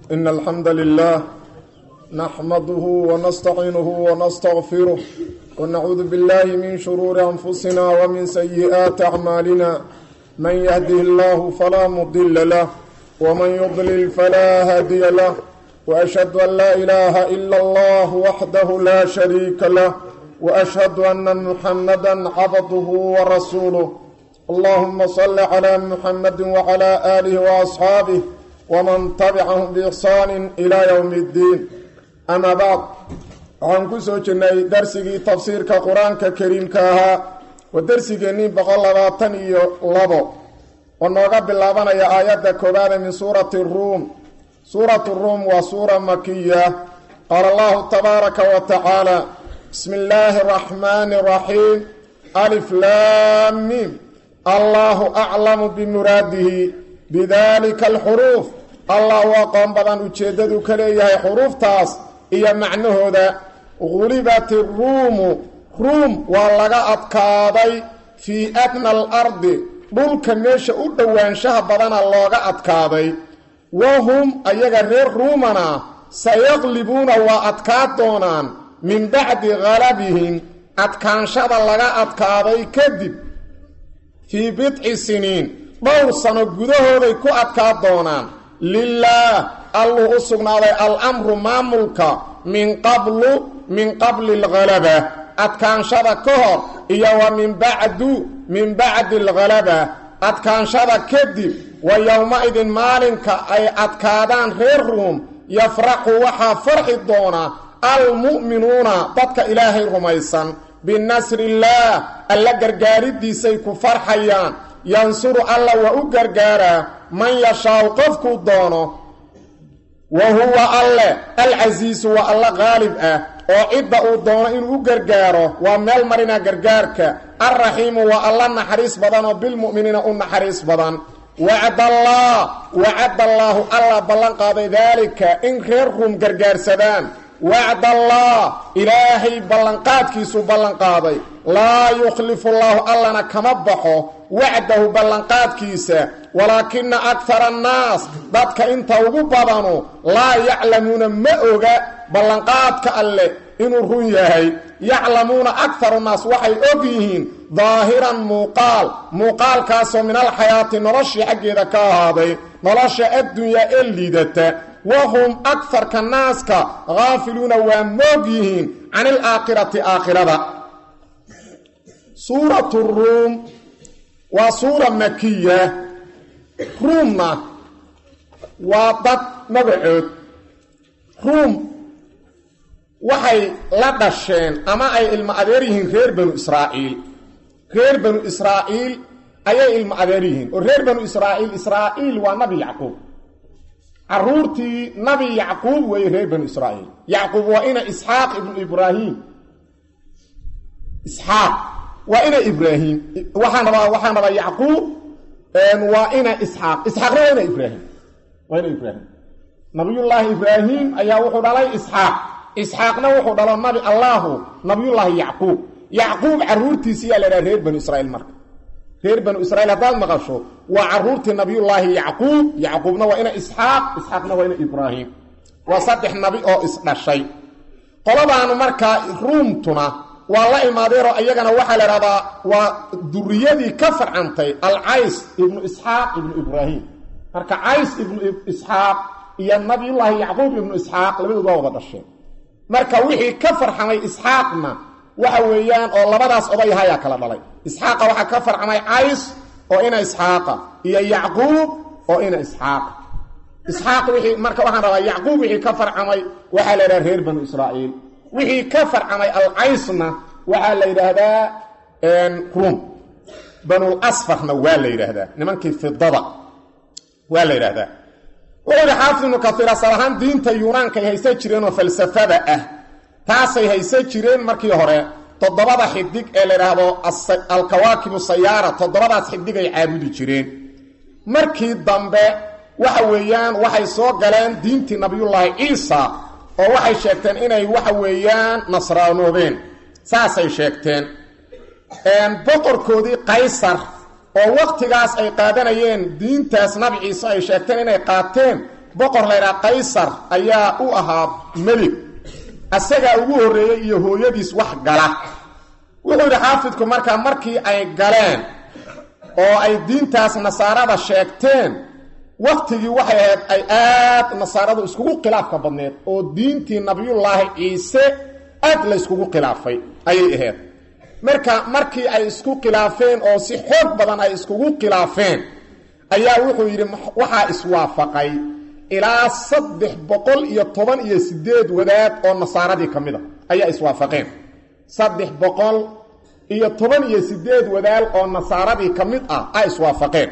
إن الحمد لله نحمده ونستعينه ونستغفره ونعوذ بالله من شرور أنفسنا ومن سيئات أعمالنا من يهده الله فلا مضل له ومن يضلل فلا هادي له وأشهد أن لا إله إلا الله وحده لا شريك له وأشهد أن محمدا عبده ورسوله اللهم صل على محمد وعلى آله وأصحابه ومن تبعهم بإحسان إلى يوم الدين أما بعد waxaan ku soo jirnay darsigii tafsiirka qur-aanka kariimka ahaa waa darsigeennii boqol labaatan iyo labo oo nooga bilaabanaya aayadda koowaada min suurati ruum suuratu ruum waa suura makiya qaala allahu tabaaraka wa tacaala bismi illaahi araxmaani araxiim alif laamim allahu aclamu bimuraadihi bidalika alxuruuf allah u aqoon badan ujeeddadu ka leeyahay xuruuftaas iyo macnahooda gulibat iruumu ruum waa laga adkaaday fii adna alardi dhulka meesha u dhowaanshaha badana looga adkaaday wahum ayaga reer ruumana sayaqlibuuna waa adkaa doonaan min bacdi galabihim adkaanshada laga adkaaday kadib fii bidci siniin dhowr sano gudahooday ku adkaa doonaan lilaah alluu u sugnaaday al-amru maamulka min qablu min qabli alghalaba adkaanshada ka hor iyo wa min bacdu min bacdi alghalaba adkaanshada kadib wa yowma-idin maalinka ay adkaadaan reer ruum yafraxu waxaa farxi doona almu'minuuna dadka ilaahay rumaysan binasriillaah alla gargaaridiisay ku farxayaan yansuru alla waa u gargaaraa man yashaau qofkuu doono wa huwa alle alcasiisu waa alla qaalib ah oo cidda uu doono inuu u gargaaro waa meel marina gargaarka alraxiimu waa alla naxariis badan oo bilmu'miniina u naxariis badan wacdallah wacadallaahu alla ballan qaaday daalika in reer ruum gargaarsadaan wacdallah ilaahay ballanqaadkiisuu ballanqaaday laa yukhlifu llaahu allana kama baxo wacdahu ballanqaadkiisa walaakina akara annaas dadka inta ugu badanu laa yaclamuuna ma oga ballanqaadka alleh inuu run yahay yaclamuuna akaru naas waxay og yihiin daahiran muuqaal muuqaalkaasoo min alxayaati noloshii xaggeeda ka ahaaday nolosha addunyaa ee liidata wahum akarka naaska haafiluuna waa moog yihiin can ilaakhirati aakhirada suuratu ruum waa suura makiya ruumna waa dad magacood ruum waxay la dhasheen ama ay ilmo adeer yihiin reer banu israa'iil reer banu israa'iil ayay ilmo adeer yihiin oo reer banu israa'iil israa'iil waa nabi yacquub caruurtii nabi yacquub weeye reer banu israa'iil yacquub waa ina isxaaq ibnu ibraahim isxaaq waa ina ibraahim waxaan rabaa waxaan rabaa yacquub waa ina isxaaq isxaaqna waa ina ibraahim waa ina ibraahim nabiyullaahi ibraahim ayaa wuxuu dhalay isxaaq isxaaqna wuxuu dhalo nabi allaahu nabiyullaahi yacquub yacquub caruurtiisi yaa la dhaha reer banu israiil marka reer banu israiil haddaad maqasho waa caruurtii nabiyullaahi yacquub yacquubna waa ina isxaaq isxaaqna waa ina ibraahim waa saddex nabi oo isdhashay qoladaanu markaa ruumtuna waa la imaadeeroo iyagana waxaa la idhahdaa waa duriyadii ka farcantay alcays ibnu isxaaq ibnu ibraahim marka cays ibnu isxaaq iyo nabiyullaahi yacquub ibnu isxaaq labadood waa wada dhasheen marka wixii ka farxamay isxaaqna waxa weeyaan oo labadaas odayahayaa kala dhalay isxaaqa waxaa ka farcamay cays oo ina isxaaqa iyo yacquub oo ina isxaaqa isxaaq wixii marka waxaan rabaa yacquub wixii ka farcamay waxaa la yidhaha reer banu israa'iil wixii ka farcamay alcaysna waxaa la yidhaahdaa ruum banul asfarna waa la yidhaahdaa nimankii fidada waa la yidhaahdaa wuxuu yihi xaafid ibnu kaiir asal ahaan diinta yunaanka ay haysan jireen oo falsafada ah taasay haysan jireen markii hore toddobada xidig ee la yidhaahdo alkawaakibu sayaara toddobadaas xidig ay caabudi jireen markii dambe waxa weeyaan waxay soo galeen diintii nabiyullaahi ciisa oo waxay sheegteen inay waxa weeyaan nasraanoobeen saasay sheegteen boqorkoodii qaysar oo wakhtigaas ay qaadanayeen diintaas nabi ciise ay sheegteen inay qaateen boqor laydhaha qaysar ayaa u ahaa melig asagaa ugu horreeyey iyo hooyadiis wax gala wuxuu yidhi xaafidku markaa markii ay galeen oo ay diintaas nasaarada sheegteen waktigii waxay ahayd ay aad nasaaradu iskugu khilaafka badneed oo diintii nabiyullaahi ciise aad la yskugu khilaafay ayay ahayd marka markii ay isku khilaafeen oo si xoog badan ay iskugu khilaafeen ayaa wuxuu yidhi waxaa iswaafaqay ilaa saddex boqol iyo toban iyo sideed wadaad oo nasaaradii ka mid a ayaa iswaafaqeen saddex boqol iyo toban iyo sideed wadaad oo nasaaradii ka mid ah a iswaafaqeen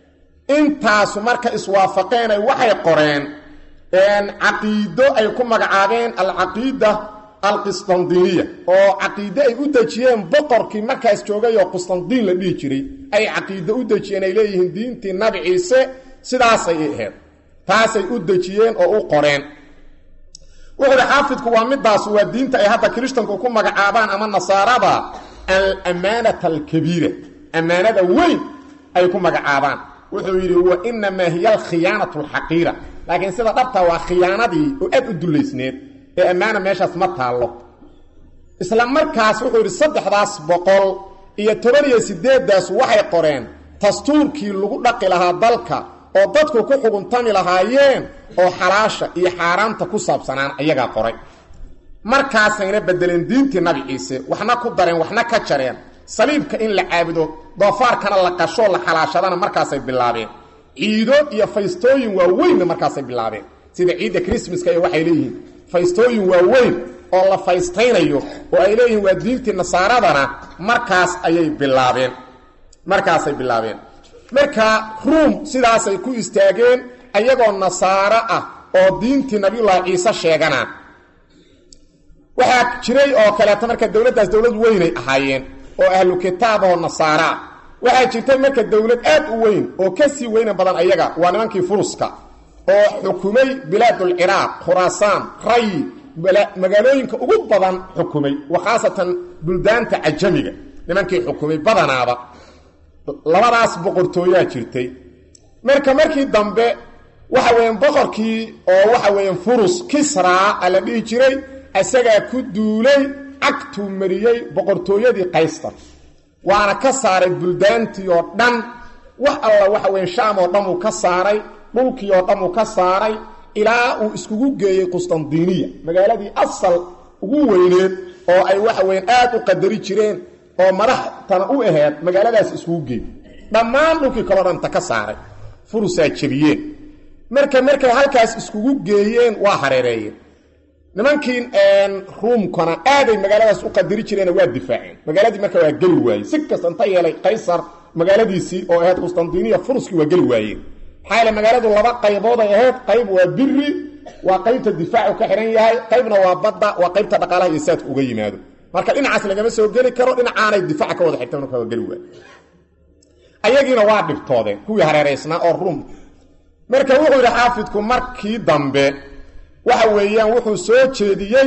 intaasu marka iswaafaqeenay waxay qoreen caqiido ay ku magacaabeen alcaqiida alqistandiniya oo caqiide ay u dejiyeen boqorkii markaas joogay oo qustandiin la dhihi jiray ay caqiide u dejiyeen ay leeyihiin diintii nabi ciise sidaasay ahayd taasay u dejiyeen oo u qoreen wuxuu uhi xaafidku waa midaas waa diinta ay hadda kirishtanku ku magacaabaan ama nasaarada alamaanata alkabiira ammaanada weyn ay ku magacaabaan wuxuu yidhi wa inamaa hiya alkhiyaanatu alxaqiira laakiin sida dhabta waa khiyaanadii oo aad u dullaysneed ee ammaana meeshaas ma taallo isla markaas wuxuu yidhi saddexdaas boqol iyo toban iyo sideeddaas waxay qoreen dastuurkii lagu dhaqi lahaa dalka oo dadku ku xuguntami lahaayeen oo xalaasha iyo xaaraamta ku saabsanaan ayagaa qoray markaasayna bedeleen diintii nabi ciise waxna ku dareen waxna ka jareen saliibka in la caabudo doofaarkana la qashoo la xalaashadana markaasay bilaabeen ciido iyo faystooyin waaweynna markaasay bilaabeen sida ciidda krismaska ee waxay leeyihiin faystooyin waaweyn oo la faystaynayo oo ay leeyihiin waa diintii nasaaradana markaas ayay bilaabeen markaasay bilaabeen marka ruum sidaasay ku istaageen ayagoo nasaaro ah oo diintii nabiyullaahi ciise sheegana waxaa jiray oo kaleeto marka dowladdaas dowlad weynay ahaayeen oo ahlu kitaab oo nasaara ah waxaa jirtay marka dowlad aad u weyn oo ka sii weyna badan ayaga waa nimankii furuska oo xukumay bilaadulciraaq khuraasaan rayi magaalooyinka ugu badan xukumay wa khaasatan buldaanta cajamiga nimankii xukumay badanaaba labadaas boqortooyaa jirtay marka markii dambe waxa weeyaan boqorkii oo waxa weeyaan furus kisraa a la dhihi jiray isagaa ku duulay cagtuu mariyey boqortooyadii qaystar waana ka saaray buldaantii oo dhan wax alla waxa weya shaam oo dhan uu ka saaray dhulkii oo dhan uu ka saaray ilaa uu iskugu geeyey qustandiniya magaaladii asal ugu weyneed oo ay waxa weyan aad u qadari jireen oo madaxtana u aheed magaaladaas iskugu geey dhammaan dhulkii kaloo dhanta ka saaray furusaa jebiyeen marka markay halkaas iskugu geeyeen waa hareereeyeen nimankii ruumkana aaday magaaladaas u qadari jireen waa difaaceen magaaladii marka waa geli waayey si kasta inta yeelay qaysar magaaladiisii oo ahayd qustandiniya furuskii waa geli waayeen maxaa yeele magaaladu laba qaybood ay ahayd qayb waa biri waa qaybta difaacu ka xihan yahay qaybna waa badda waa qaybta dhaqaalaha iyo saadka uga yimaado marka dhinacaas lagama soo geli karo dhinacaanay difaaca ka wada xigta marka waa geli waay ayagiina waa dhibtoodeen kuwii hareeraysnaa oo ruum marka wuxuu yidhi xaafidku markii dambe waxa weeyaan wuxuu soo jeediyey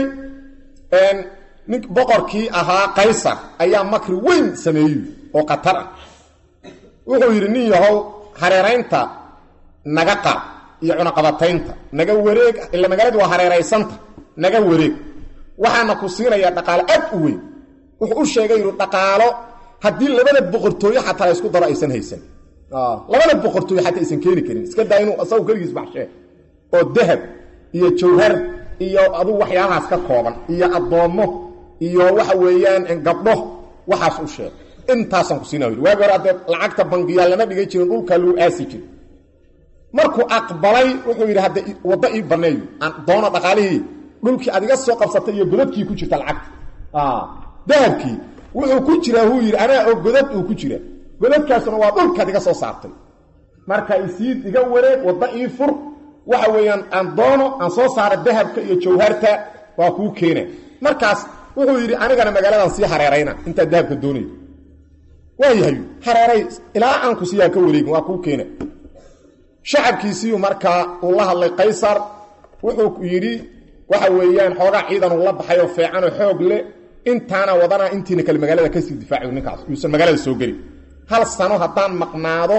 nin boqorkii ahaa qaysar ayaa makri weyn sameeyey oo khatar ah wuxuu yidhi nin yahow hareeraynta naga qaad iyo cunaqabataynta naga wareeg ila magaaladii waa hareeraysanta naga wareeg waxaana ku siinayaa dhaqaalo aad u weyn wuxuu u sheegay yidhi dhaqaalo haddii labada boqortooyo xataa la isku daro aysan haysan labada boqortooyo xataa aysan keeni karin iska daa inuu asagu keligiis baxshee oo dahab iyo jawhar iyo adugu waxyaabahaas ka kooban iyo addoommo iyo waxa weeyaan gabdho waxaas u sheeg intaasaan ku siina waagi hore haddee lacagta bangiyaa lama dhigay jirin dhulkaa lagu aasi jiri markuu aqbalay wuxuu yidhi hadda waddo ii banneeyo aan doono dhaqaalihii dhulkii adiga soo qabsatay iyo godadkii ku jirta lacagta dahabkii wuxuu ku jiraa huu yidhi anaa oo godad uu ku jira godadkaasuna waa dhulkaad iga soo saartay marka isii iga wareeg waddo ii fur waxa weeyaan aan doono aan soo saara dahabka iyo jawharta waa kuu keena markaas wuxuu yidhi anigana magaaladan sii hareerayna intaad dahabka doonaydo waayahay hareeray ilaa aan ku siiyaan ka wareegin waa kuu keena shacabkiisiiyu markaa uu la hadlay qaysar wuxuu yidhi waxa weeyaan xoogaa ciidan uu la baxay oo feecan oo xoog leh intaana wadana intiina kale magaalada kasii difaaci ninkaas yuusan magaalada soo gelin hal sano haddaan maqnaado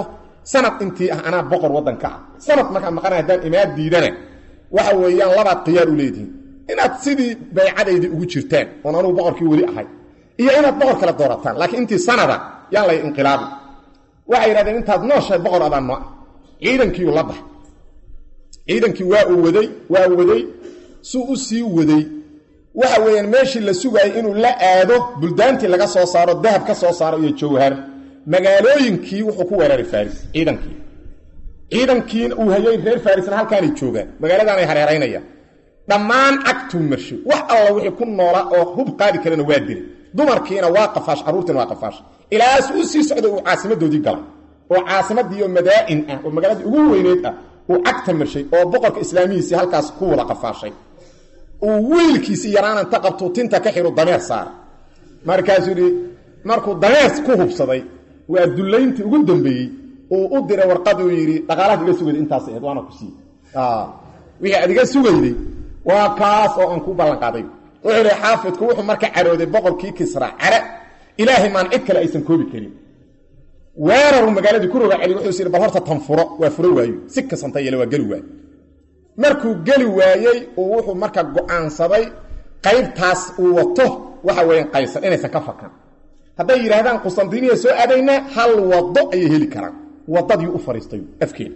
sanad intii ah anaa boqor waddanka ah sanad markaa maqanay haddaan imaad diidana waxa weeyaan labaad khiyaar u leedihiin inaad sidii baycadaydii ugu jirtaan oon anugu boqorkii weli ahay iyo inaad boqor kale doorataan laakiin intii sanada yaan lay inqilaabi waxay yidhahdeen intaad nooshahay boqor adaan noo ah ciidankiiu la bax ciidankii waa uu waday waa waday suu u sii waday waxa weeyaan meeshii la sugaayay inuu la aado buldaantii laga soo saaro dahab ka soo saaro iyo jawhar magaalooyinkii wuxuu ku weeraray faris ciidankii ciidankiina uu hayay reer farisna halkaanay joogaan magaaladaanay hareeraynayaan dhammaan cagtuu marshay wax alla wixii ku noola oo hub qaadi karana waa dilay dumarkiina waa qafaash carruurtiina waa qafaash ilaas uu sii socday uu caasimadoodii galay oo caasimaddiioo madaa'in ah oo magaaladii ugu weyneyd ah uu cagta marshay oo boqorka islaamihiisii halkaas ku wada qafaashay uu wiilkiisii yaraan inta qabtuu tinta ka xiru dameer saara markaasuu yidhi markuu dameer ku hubsaday waa dullayntii ugu dambeeyey uu u diray warqaduu yidhi dhaqaalaad iga sugayday intaas ahayd waana ku siiye wixii aad iga sugayday waa kaas oo aan ku ballanqaaday wuxuu yidhi xaafidku wuxuu marka carooday boqorkii kisra care ilaahay maan cid kale aysan koobi karin weeraru magaaladii ku roga celi wuxuu is yidhi bal horta tan furo waa furo waayo si kasanta yeele waa geli waayo markuu geli waayey uu wuxuu marka go-aansaday qaybtaas uu wato waxa weeyaan qaysar inaysan ka fakan hadday yidhaahdaan qustantiniya soo aadaynaa hal wado ayay heli karaan wadadii u fariistay afkeeda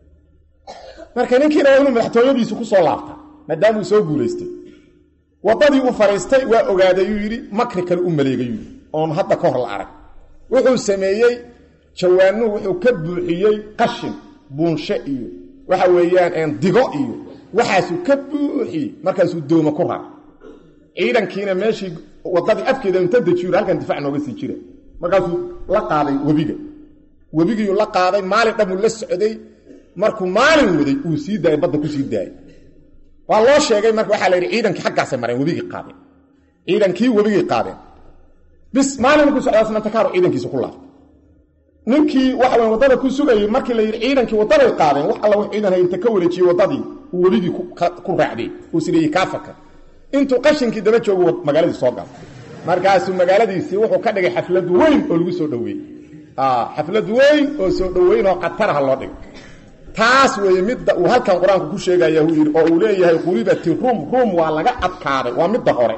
marka ninkiina waa inuu madaxtooyadiisu ku soo laabta maadaamuu soo guulaystay wadadii u fariistay waa ogaadayuu yidhi makri kale u maleegayuu yidhi oon hadda ka hor la arag wuxuu sameeyey jawaanuhu wuxuu ka buuxiyey qashin buunshe iyo waxa weeyaan digo iyo waxaasuu ka buuxiyey markaasuu dooma ku rar ciidankiina meeshii wadadii afkeeda inta dejiyo halkan difaac nooga sii jira markaasuu la qaaday webiga webigiiuu la qaaday maalin dhamuu la socday markuu maalin waday uu sii daayay badda ku sii daayay waa loo sheegay marka waxaa la yidhi ciidankii xaggaasay mareen webigii qaadeen ciidankii webigii qaadeen bis maalin markuu socdaasna takaaru ciidankiisa ku laabtay ninkii waxa weyn waddada ku sugayey markii la yidhi ciidankii waddaday qaadeen wax alla wax ciidan hay inta ka wareejiyey waddadii uu webigii ku raacday uu sideeyey kaa fakar intuu qashinkii daba joogu magaaladii soo galay markaasuu magaaladiisii wuxuu ka dhigay xaflad weyn oo lagu soo dhoweeyey xaflad weyn oo soo dhoweyn oo khataraha loo dhigay taas weeye midda uu halkan qur-aanku ku sheegaya uu yidhi oo uu leeyahay qulibati ruum ruum waa laga adkaaday waa midda hore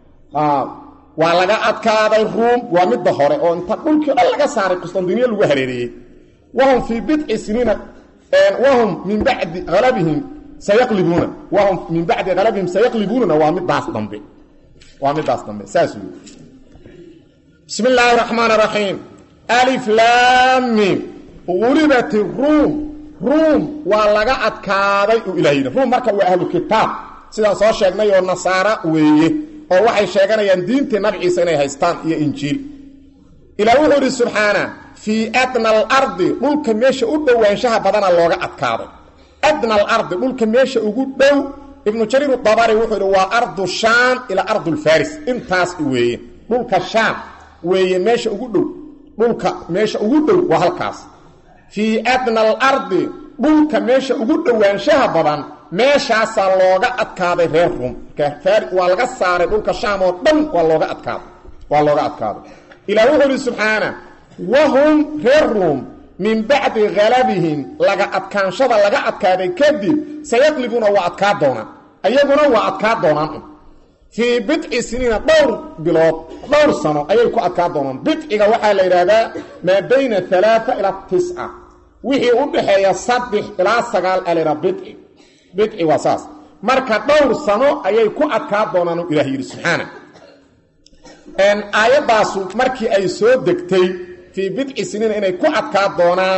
waa laga adkaaday ruum waa midda hore oo inta dhulkii dhan laga saaray qustantiniya lagu hareereeyey wahum fii bidci siniina wahum min bacdi alabihim sayaqlibuuna wahum min bacdi halabihim sayaqlibuunana waa midaas dambe waa midaas dambe saas wey bismi illaahi raxmaan raxiim alif laamim gulibati ruum ruum waa laga adkaaday uu ilaah yidhi ruum marka waa ahlu kitaab sidaan soo sheegnay oo nasaara weeye oo waxay sheeganayaan diintii nabciisa inay haystaan iyo injiil ilaah wuxuu idhi subxaana fii adna alardi dhulka meesha u dhowaanshaha badana looga adkaaday adna alardi dhulka meesha ugu dhow ibnu jariir dabari wuxuu idhi waa ardu shaam ilaa ardulfaris intaas weeye dhulka shaam weeye meesha ugu dhow dhulka meesha ugu dhow waa halkaas fii adna alardi dhulka meesha ugu dhowaanshaha badan meeshaasaa looga adkaaday reer ruum waa laga saaray dhulka shaam oo dhan waa looga adkaaday waa looga adkaaday ilaah wuxuu ihi subxaana wahum reer ruum min bacdi halabihim laga adkaanshada laga adkaaday kadib sayaqlibuuna waa adkaa doonaan ayaguna waa adkaa doonaan fii bidci siniina dhowr bilood dhowr sano ayay ku adkaa doonaan bidciga waxaa la yidhaahdaa maa bayna alaaa ilaa tisca wixii u dhaxeeya saddex ilaa sagaal alera bidci bidci waa saas marka dhowr sano ayay ku adkaa doonaan u ilah yidhi subxaana aayaddaasu markii ay soo degtay fii bidci siniina inay ku adkaa doonaan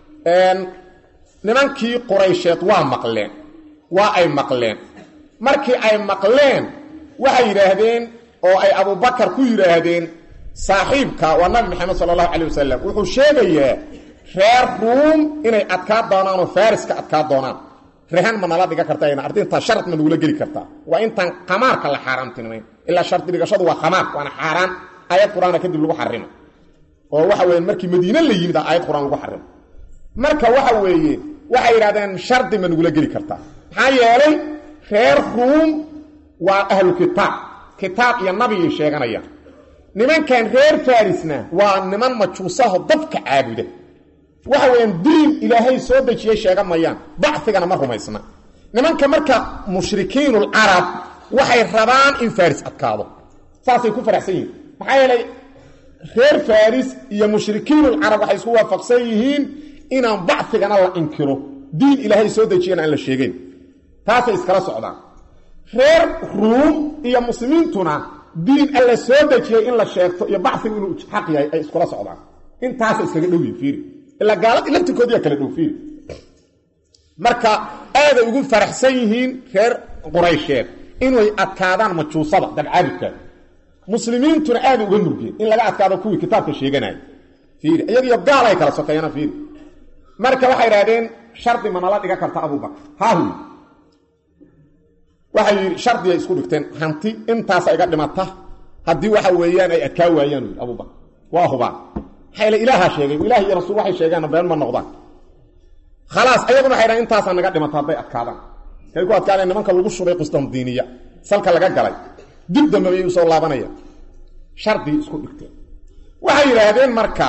nimankii quraysheed waa maqleen waa ay maqleen markii ay maqleen waxay yidhaahdeen oo ay abubakar ku yidhaahdeen saaxiibka waa nabi maxamed sala allahu calay wasalam wuxuu sheegayaa reer ruum inay adkaa doonaan oo fariska adkaa doonaan rehan ma nala dhiga karta arrintaa shard ma nagula geli kartaa waa intaan khamaarka la xaaraamtinimayn ilaa shardi dhigashadu waa khamaar waana xaaraan aayad qur-aana kadib lagu xarimo oo waxa weeye markii madiine la yimid aayad qur-aan lagu xarimo marka waxa weeye waxay yidhahdeen shardi ma nagula geli kartaa maxaa yeelay reer ruum waa ahlu kitaab kitaab iyo nabigay sheeganayaan nimankan reer farisna waa niman majuusaho dabka caabuda waxa weeyaan diin ilaahay soo dejiyey sheega mayaan bacfigana ma rumaysna nimanka marka mushrikiinulcarab waxay rabaan in faris adkaado saasay ku faraxsan yihiin maxaa yeelay reer faris iyo mushrikiinulcarab waxay isku waafaqsan yihiin inaan bacfigana la inkiro diin ilaahay soo dejiyana aan la sheegeyn taasay iskala socdaan reer ruum iyo muslimiintuna diin alla soo dejiyey in la sheegto iyo bacfigu inuu xaq yahay ay iskula socdaan intaasa iskaga dhow yihin fiiri ilaa gaaladii laftirkoodiyaa kala dhow fiiri marka aaday ugu faraxsan yihiin reer quraysheed inay adkaadaan majuusada dabcaabidka muslimiintuna aaday uga murgeen in laga adkaado kuwii kitaabka sheeganaya fiiri iyagiyo gaal ay kala sokeeyana fiiri marka waxay idhahdeen shardi ma nala dhiga karta abubakar haahu waxay yidhi shardiay isku dhigteen hanti intaasa iga dhimata haddii waxa weeyaan ay adkaa waayaan yidhi abubakar waa hubaan maxaa ilaahaa sheegay ilaah iyo rasuul waxay sheegaanna been ma noqdaan khalaas ayaguna waxay dhahan intaasaa naga dhimata hadday adkaadaan kay ku adkaadeen nimanka lagu shubay qustamdiiniya salka laga galay dib dambe bay usoo laabanaya shardigii isku dhigteen waxay yidhaahdeen marka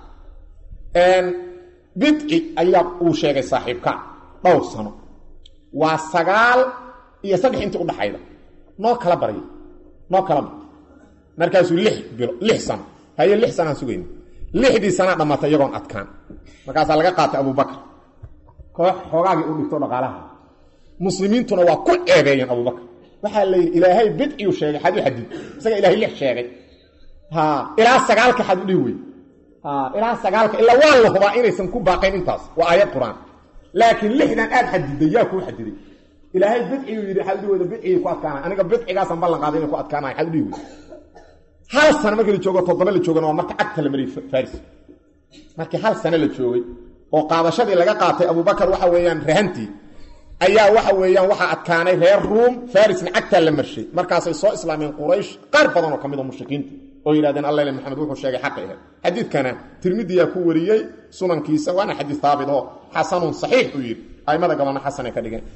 bidci ayaa uu sheegay saaxiibka dhowr sano waa sagaal iyo saddex intii udhaxayda noo kala barya noo kala bar markaasuu lix bilo lix sano haye lix sanaan sugayna lixdii sanaa dhammaatay iyagoon adkaan markaasaa laga qaatay abubakar koox xoogaagii u dhigto dhaqaalaha muslimiintuna waa ku ceebeeyeen abubakar waxaa la yidhi ilaahay bidciyu sheegay xad u xadid isaga ilahay lix sheegay ha ilaa sagaalka xad u dhihi wey ilaa sagaalka ilaa waa la hubaa inaysan ku baaqayn intaas waa aayad qur-aan laakiin lixdan aad xadiday yaa kuu xadiday ilaahay bidciyu yidhi xad udhihi weyda bidcigii ku adkaanay aniga bidcigaasaan ballan qaaday inay ku adkaanaya xad udhihi wey hal sano markii la joogo toddoba la joogana waa marka cagta la mariyey faris markii hal sano la joogay oo qaadashadii laga qaatay abubakar waxa weeyaan rahantii ayaa waxa weeyaan waxaa adkaanay reer ruum farisna cagtaa la marshay markaasay soo islaameen quraysh qaar badan oo ka mid a mushrikiinta oo yidhahdeen alla maxamed wuxuu sheegay xaqi ahayd xadiidkana tirmidiyaa ku wariyey sunankiisa waana xadiid haabit oo xasanun saxiix uu yidhi aimada gabalna xasanay ka dhigeen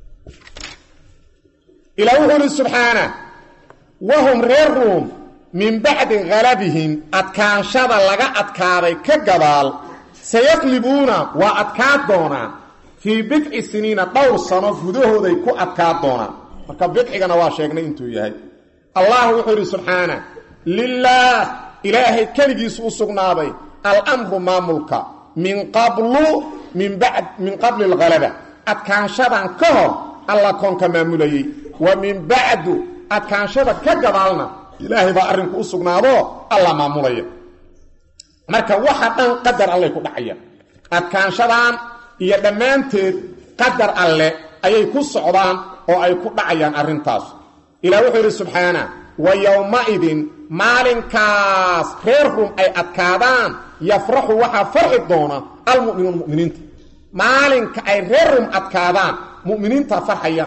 ilaa wuxuu ihi subxaana wahum reer ruum min bacdi halabihim adkaanshada laga adkaaday ka gadaal sayaqlibuuna waa adkaa doonaan fii bidci siniina dhowr sano gudahooday ku adkaa doonaan marka bidcigana waa sheegnay intuu yahay allah wuxuu yidhi subxaana lilaah ilaahay keligiisu u sugnaaday alamru maamulka min qablu min qabli alhalaba adkaanshadan ka hor alla koonka maamulayey wa min bacdu adkaanshada ka gadaalna ilaahay baa arrinku u sugnaadoo alla maamulaya marka waxa dhan qadar allay ku dhacayaan adkaanshadan iyo dhammaanteed qadar alle ayay ku socdaan oo ay ku dhacayaan arrintaas ilaah wuxuu yidhi subxaana wa yowmaidin maalinkaas reer rum ay adkaadaan yafraxu waxaa farxi doona almu'minuun mu'miniinta maalinka ay reer rum adkaadaan mu'miniinta farxaya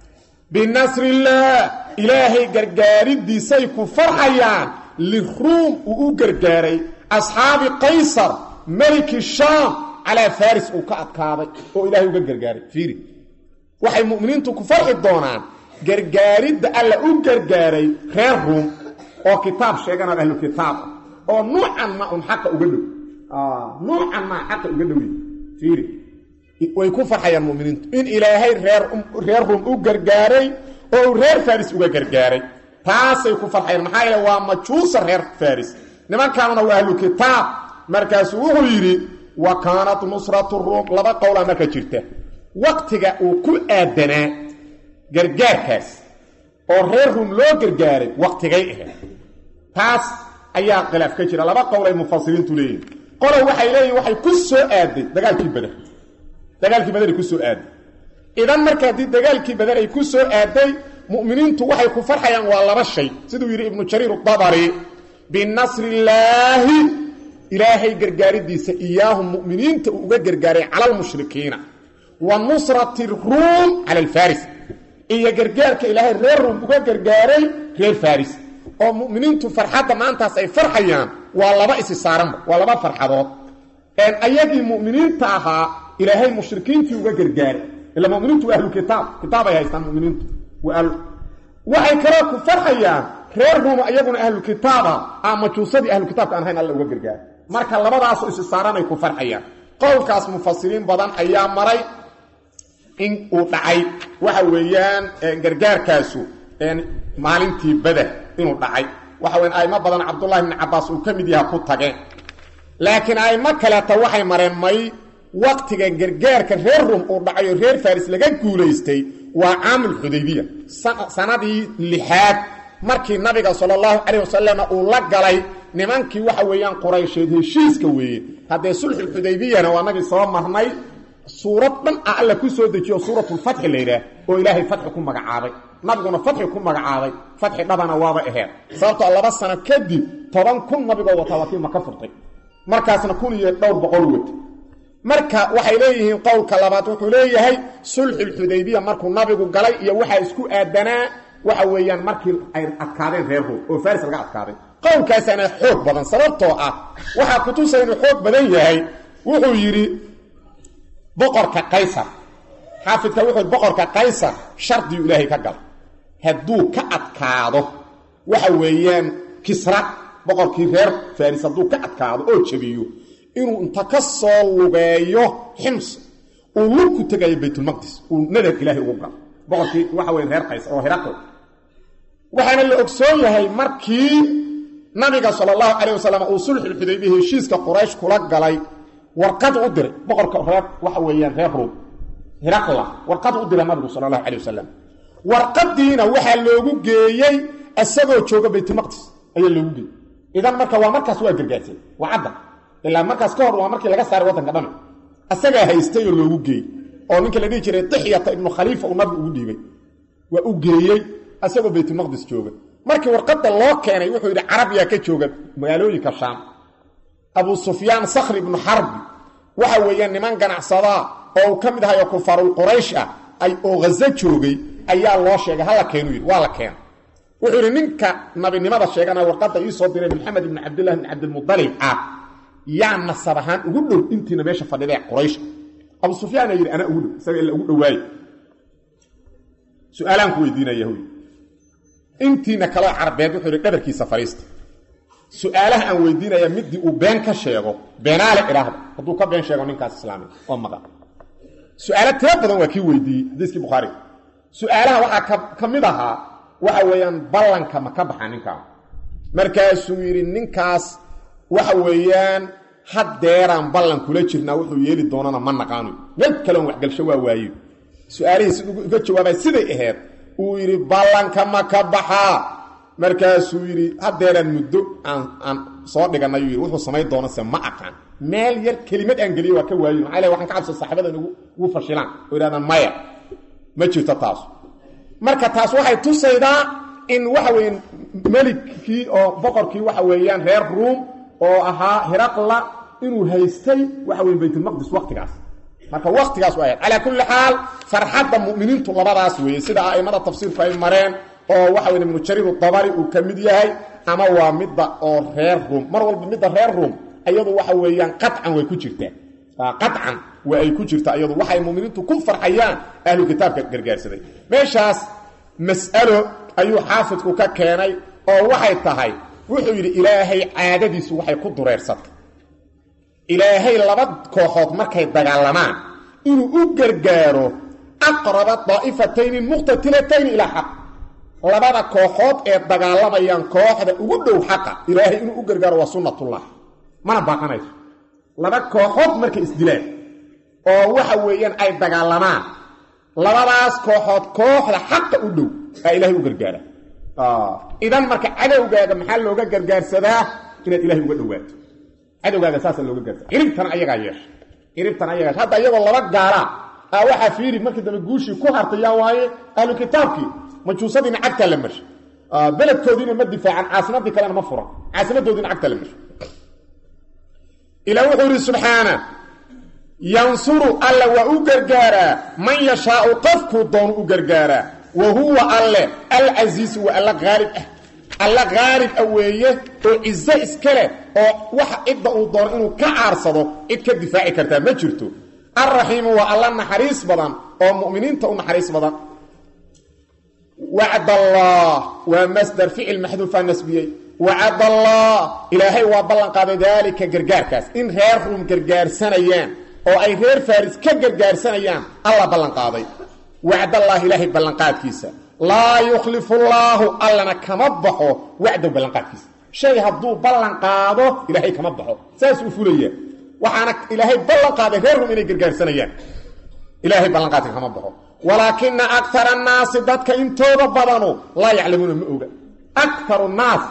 binasrillaah ilaahay gargaaridiisay ku farxayaan liruum uu u gargaaray asxaabi qaysar meliki shaam calaa faris uu ka adkaaday oo ilaahay uga gargaaray fiiri waxay mu'miniintu ku farxi doonaan gargaaridda alla u gargaaray reer ruum oo kitaab sheeganaad ahlu kitaab oo nuucan ma un xaqa uga dhow nuucan maa xaqa uga dhowey fiiri way ku farxayaan muminiintu in ilaahay reer reer ruum u gargaaray oo uu reer faris uga gargaaray taasay ku farxayaan maxaa yeele waa majuusa reer faris nimankaanuna waa ahlu kitaab markaasuu wuxuu yidhi wa kaanat nusratu ruum laba qowlaa marka jirta waktiga uu ku aadanaa gargaarkaas oo reer ruum loo gargaaray waktigay ahayd taas ayaa khilaaf ka jira laba qowl ay mufasiriintu leeyihin qolow waxay leeyihin waxay ku soo aaday dagaalkii bader dagaalkii bader ay ku soo aaday idan marka haddii dagaalkii bader ay ku soo aaday mu'miniintu waxay ku farxayaan waa laba shay siduu yidhi ibnu jariir adabari binasrillaahi ilaahay gargaaridiisa iyaahum mu'miniinta uu uga gargaaray cala almushrikiina wa nusrati ruum cala alfaris iyo gargaarka ilaahay reer ruum uga gargaaray reer faris oo mu'miniintu farxadda maantaas ay farxayaan waa laba isi saaranba waa laba farxadood ayagii mu'miniinta ahaa ilaahay mushrikiintii uga gargaaray ila muminiintu waa ahlu kitaab kitaab ay haystaan muminiintu waxay kaloo ku farxayaan reer ruuma iyaguna ahlu kitaaba a majuusadii ahlu kitaabka aan hayn alla uga gargaaray marka labadaasoo isi saaranay ku farxayaan qowlkaas mufasiriin badan ayaa maray in uu dhacay waxa weeyaan gargaarkaasu maalintii beder inuu dhacay waxa weyan aimo badan cabdullahi bni cabaas uu ka mid yaha ku tageen laakiin aimo kaleeta waxay mareen may waqtiga gargaarka reer rum uu dhacay oo reer faris laga guulaystay waa caamul xudaybiya sanadii lixaad markii nabiga sala allahu calayh wasalam uu la galay nimankii waxa weeyaan quraysheed heshiiska weeye haddee sulxulxudaybiyana waa nagii soo marnay suurad dhan a alla ku soo dejiyo suuratulfatxi la yidhaah oo ilaahay fatxi ku magacaabay nabiguna fatxi ku magacaabay fatxi dhabana waaba aheed sababtoo laba sano kadib toban kun nabigoo wataa waa kii maka furtay markaasna kun iyo dhowr boqol wata marka waxay leeyihiin qowlka labaad wuxuu leeyahay sulxulxudaybiya markuu nabigu galay iyo waxaa isku aadanaa waxa weeyaan markii ay adkaadeen reer room oo faris laga adkaaday qowlkaasaana xoog badan sababtoo ah waxaa kutusay inuu xoog badan yahay wuxuu yidhi boqorka qaysar xaafidka wuxuu yidhi boqorka qaysar shardiyu ilaahay ka gala hadduu ka adkaado waxa weeyaan kisra boqorkii reer faris hadduu ka adkaado oo jabiyo inuu inta ka soo lugeeyo xims uu lugku tegayo baytulmaqdis uu nadar ilaahay ugu galo boqorkii waxa weya reer qaysar oo hiraql waxaana la ogsoon yahay markii nabiga sala allahu calayh wasalam uu sulxulxudaybiya heshiiska quraysh kula galay warqad u diray boqorka reer waxa weeyaan reer ruum hiraqla warqad u diray nabigu sala allahu calayh wasalam warqadiina waxaa loogu geeyey isagoo jooga baytulmaqdis ayaa loogu geeyey idan marka waa markaas waa gargaarsan waa cadda ilaa markaas ka hor waa markii laga saaray waddanka dhami asagaa haystay oo loogu geeyey oo ninka la dhihi jiray dixyata ibnu khaliifa uu nabigu ugu dhiibay waa u geeyey asagoo baytulmaqdis jooga markii warqadda loo keenay wuxuu yidhi carabiyaa ka jooga magaalooyinka shaam abu sufyaan sakhri ibnu xarbi waxa weeyaan niman ganacsadaa oo uu ka mid ahay oo kufaarul quraysh ah ay oo ghazo joogay ayaa loo sheegay hala keenu yidhi waa la keena wuxuu yidhi ninka nabinimada sheegana warqadda ii soo diray maxamed ibni cabdillahi bni cabdilmudalib ah yaa nasab ahaan ugu dhow intiina meesha fadhidee quraysh abu sufyaana yidhi anaa ugu dhow isaga ila ugu dhowaaye su-aalaan ku weydiinaya huy intiina kaloo carbeed wuxuu yidhi dhabarkiisa fadhiista su-aalaha aan weydiinaya midii uu been ka sheego beenaale idhaahda hadduu ka been sheego ninkaas islaami oo maqan su-aalo tiro badan waa kii weydiiyey xadiiskii bukhaariga su-aalaha waxaa ka mid ahaa waxa weeyaan ballanka ma ka baxa ninkaan markaasuu yidhi ninkaas waxa weeyaan haddeeraan ballan kula jirnaa wuxuu yeeli doonana ma naqaano meel kaleon waxgalsho waa waaye su-aalihii si uga jawaabay siday ahayd uu yidhi ballanka ma ka baxaa markaasuu yidhi haddeeraan muddo aan aan soo dhiganay yidhi wuxuu samayn doonase ma aqaan meel yar kelimad aan geliye waa ka waayin maxaa le waxaan ka cabsa saxaabadan ugu fashilaan oo yidhahdaan maya ma jirto taas marka taas waxay tusaydaa in waxa weeyaan melikii oo boqorkii waxa weeyaan reer ruum oo ahaa hiraqla inuu haystay waxa weyan baytulmaqdis waktigaas marka waktigaas u ahayd calaa kulli xaal farxadda mu'miniintu labadaas weeye sida a'immada tafsiirku ay mareen oo waxa weya ibnu jariir dabari uu ka mid yahay ama waa midda oo reer ruum mar walba midda reer ruum iyadu waxa weeyaan qacan way ku jirtaa qacan waa ay ku jirtaa iyadu waxay mu'miniintu ku farxayaan ahlu kitaabka gargaarsaday meeshaas mas'alo ayuu xaafidku ka keenay oo waxay tahay wuxuu yidhi ilaahay caadadiisu waxay ku dureersatay ilaahay laba kooxood markay dagaalamaan inuu u gargaaro aqraba daa'ifatayni muqtatilatayni ilaa xaq labada kooxood ee dagaalamayaan kooxda ugu dhow xaqa ilaahay inuu u gargaaro waa sunnatullah mana baaqanayso laba kooxood markay isdilaan oo waxa weeyaan ay dagaalamaan labadaas kooxood kooxda xaqa u dhow aa ilaahay u gargaara idan marka cadowgaaga maxaa looga gargaarsadaa inaad ilahay uga dhowaato cadowgaaga saasa looga gaarsa ciribtana ayagaa yeesha ciribtana ayagaa yeesha hadda iyagoo laba gaala ah waxaa fiiri markii dambe guushii ku hartay yaa waaye ahlu kitaabkii majuusadiina cagtaa la marshay beledkoodiina ma difaacan caasimadii kalena ma furan caasimadoodiina cagtaa la marshay ilaa wuxuu yidhi subxaana yansuru alla waa u gargaaraa man yashaau qofkuu doonu u gargaaraa wa huwa alle alcasiisu waa alla haalib ah alla haalib a weeye oo cizo iska leh oo waxa cidda uu doono inuu ka caarsado cid ka difaaci kartaa ma jirto alraxiimu waa alla naxariis badan oo mu'miniinta u naxariis badan wacd allah waa masdar ficil maxduufaa nasbiyey wacad allah ilaahay waa ballan qaaday daalika gargaarkaas in reer ruum gargaarsanayaan oo ay reer faris ka gargaarsanayaan alla ballanqaaday wacdallaahi ilaahay ballanqaadkiisa laa yukhlifu llaahu allana kama baxo wacdow ballanqaadkiisa shay hadduu ballan qaado ilaahay kama baxo saas uu fulaya waxaana ilaahay ballan qaaday reer rum inay gargaarsanayaan ilaahay ballanqaadka kama baxo walaakina akara annaasi dadka intooda badanu laa yaclamuuna ma oga akaru naas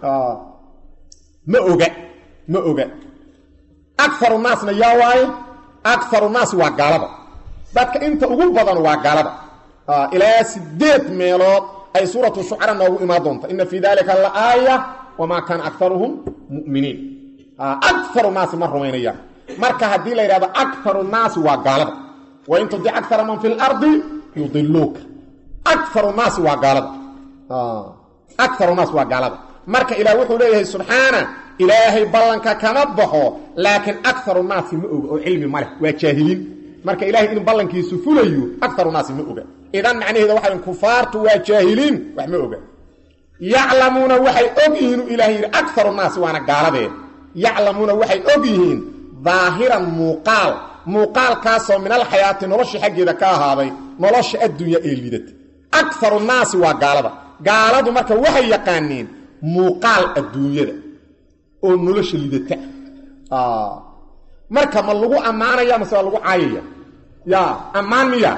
ma oga ma oga akaru naasna yaa waaye akaru naasi waa gaalada dadka inta ugu badan waa gaalada ilaa sideed meelood ay suuratu shucara noogu imaan doonta ina fii dalika la aaya wamaa kaana akaruhum muminiin akaru naasi ma rumaynayaan marka haddii la yidhahdo akaru naasi waa gaalada wain tudic akara man fi lardi yudiluuka akaru naasi waa gaalada akaru naas waa gaalada marka ilaah wuxuu leeyahay subxaana ilaahay ballanka kama baxo laakiin akaru naasi ma oga oo cilmi ma leh waa jaahiliin marka ilahay in ballankiisu fulayo akaru naasi ma oga idan macnaheeda waxa kufaartu waa jaahiliin wax ma oga yaclamuuna waxay og yihiin u ilahay yidhi akaru naasi waana gaaladee yaclamuuna waxay og yihiin daahiran muuqaal muuqaalkaasoo min alxayaati nolosha xaggeeda ka ahaaday nolosha addunya ee lidata akaru naasi waa gaalada gaaladu marka waxay yaqaaniin muuqaal adduunyada oo nolosha lidata marka ma lagu ammaanaya mase waa lagu caayaya ya ammaan miya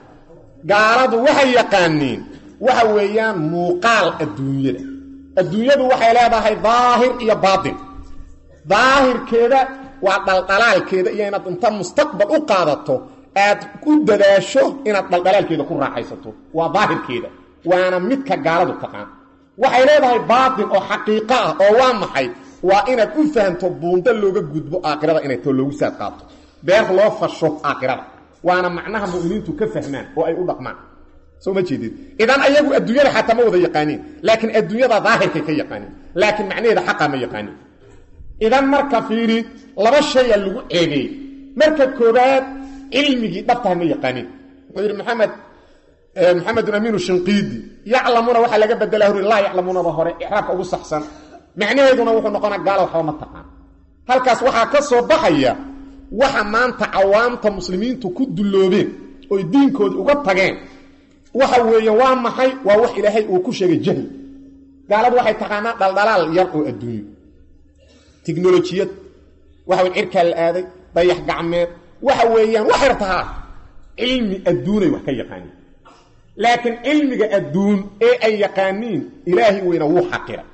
gaaladu waxay yaqaaniin waxa weeyaan muuqaal adduunyada adduunyadu waxay leedahay daahir iyo baatin daahirkeeda waa dhaldhalaalkeeda iyo inaad inta mustaqbal u qaadato aad ku dadaasho inaad dhaldhalaalkeeda ku raaxaysato waa daahirkeeda waana midka gaaladu taqaan waxay leedahay baatin oo xaqiiqo ah oo waa maxay waa inaad u fahamto buundo looga gudbo aakhirada inay too loogu saad qaato beer loo fasho aakhirada waana macnaha mu'miniintu ka fahmaan oo ay u dhaqmaan soo ma jeedid idan ayagu adduunyada xataa ma wada yaqaaniin laakiin adduunyada daahirkay ka yaqaaniin laakiin macnaheeda xaqaa ma yaqaaniin idan marka fiiri laba shaya lagu ceebeeyey marka koobaad cilmigii dhabtaha ma yaqaaniin wuxuu yidhi maxamed maxamedun amiinu shinqiidi yaclamuuna waxaa laga bedelaa huri laa yaclamuunaba hore icraabka ugu saxsan macnaheeduna wuxuu noqonaa gaala waxba ma taqaan halkaas waxaa ka soo baxaya waxa maanta cawaamta muslimiintu ku dulloobeen oy diinkoodii uga tageen waxa weeye waa maxay waa wax ilaahay uu ku sheegay jahli gaaladu waxay taqaanaa dhaldhalaal yar oo adduunyo tiknolojiyad waxa wey cirkaa la aaday dayax gacmeed waxa weeyaan waxay tahaa cilmi adduunay wax ka yaqaaniin laakiin cilmiga adduun ee ay yaqaaniin ilaahay weyna wuu xaqiray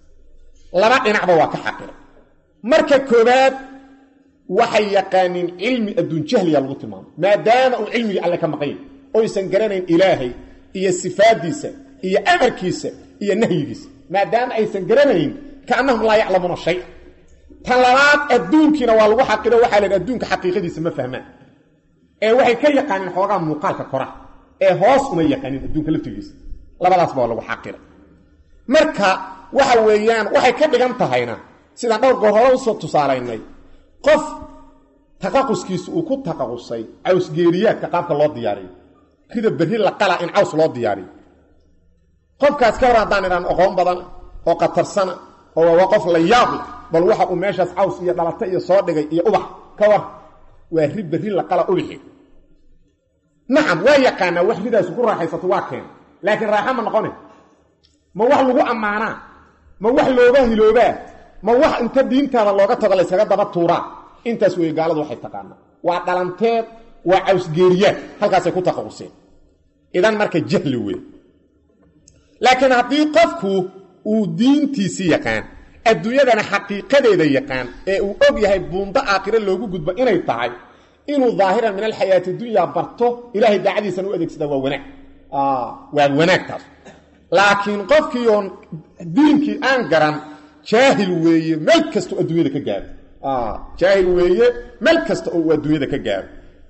laba dhinacba waa ka xaqiray marka koobaad waxay yaqaaniin cilmi adduun jahliya lagu tilmaamay maadaama uu cilmigii alle ka maqan yahy oysan garanayn ilaahay iyo sifaadiisa iyo amarkiisa iyo nahyigiisa maadaama aysan garanayn kaannahum laa yaclamuuna shay tan labaad adduunkiina waa lagu xaqiro waxaa la yidhi adduunka xaqiiqadiisa ma fahmaan ee waxay ka yaqaaniin xoogaa muuqaalka kora ee hoos uma yaqaanin adduunka laftigiisa labadaasba waa lagu xaqira marka waxa weeyaan waxay ka dhigan tahayna sidaan dhowr goor hore usoo tusaalaynay qof taqaquskiisu uu ku taqaqusay cawsgeeriyaadka qaabka loo diyaariyo rida berri la qala in caws loo diyaariyo qofkaas ka hor haddaan idhaan oqoon badan oo qatarsana oo waa qof la yaab leh bal waxa uu meeshaas caws iyo dhalata iyo soo dhigay iyo ubax ka war waa ri berri la qala ubixi nacam waa yaqaanaa wax ridaasu ku raaxaysato waa keena laakiin raaxa ma noqone ma wax lagu ammaanaa ma wax looga hiloobaa ma wax inta diintaada looga tago laysaga daba tuuraa intaas weeye gaaladu waxay taqaanaa waa dhalanteed waa cawsgeeriyaad halkaasay ku taqaquseen idan marka jahli wey laakiin haddii qofku uu diintiisii yaqaan adduunyadana xaqiiqadeeda yaqaan ee uu og yahay buundo aakhire loogu gudbo inay tahay inuu daahiran min alxayaati dunya barto ilaahay daacadiisana u adeegsada waa wanaag waa wanaagtaas laakiin qofkii oon diinkii aan garan jaahil weeye meel kastao adduunyada ka gaaro jaahil weeye meel kasta oo uu adduunyada ka gaaro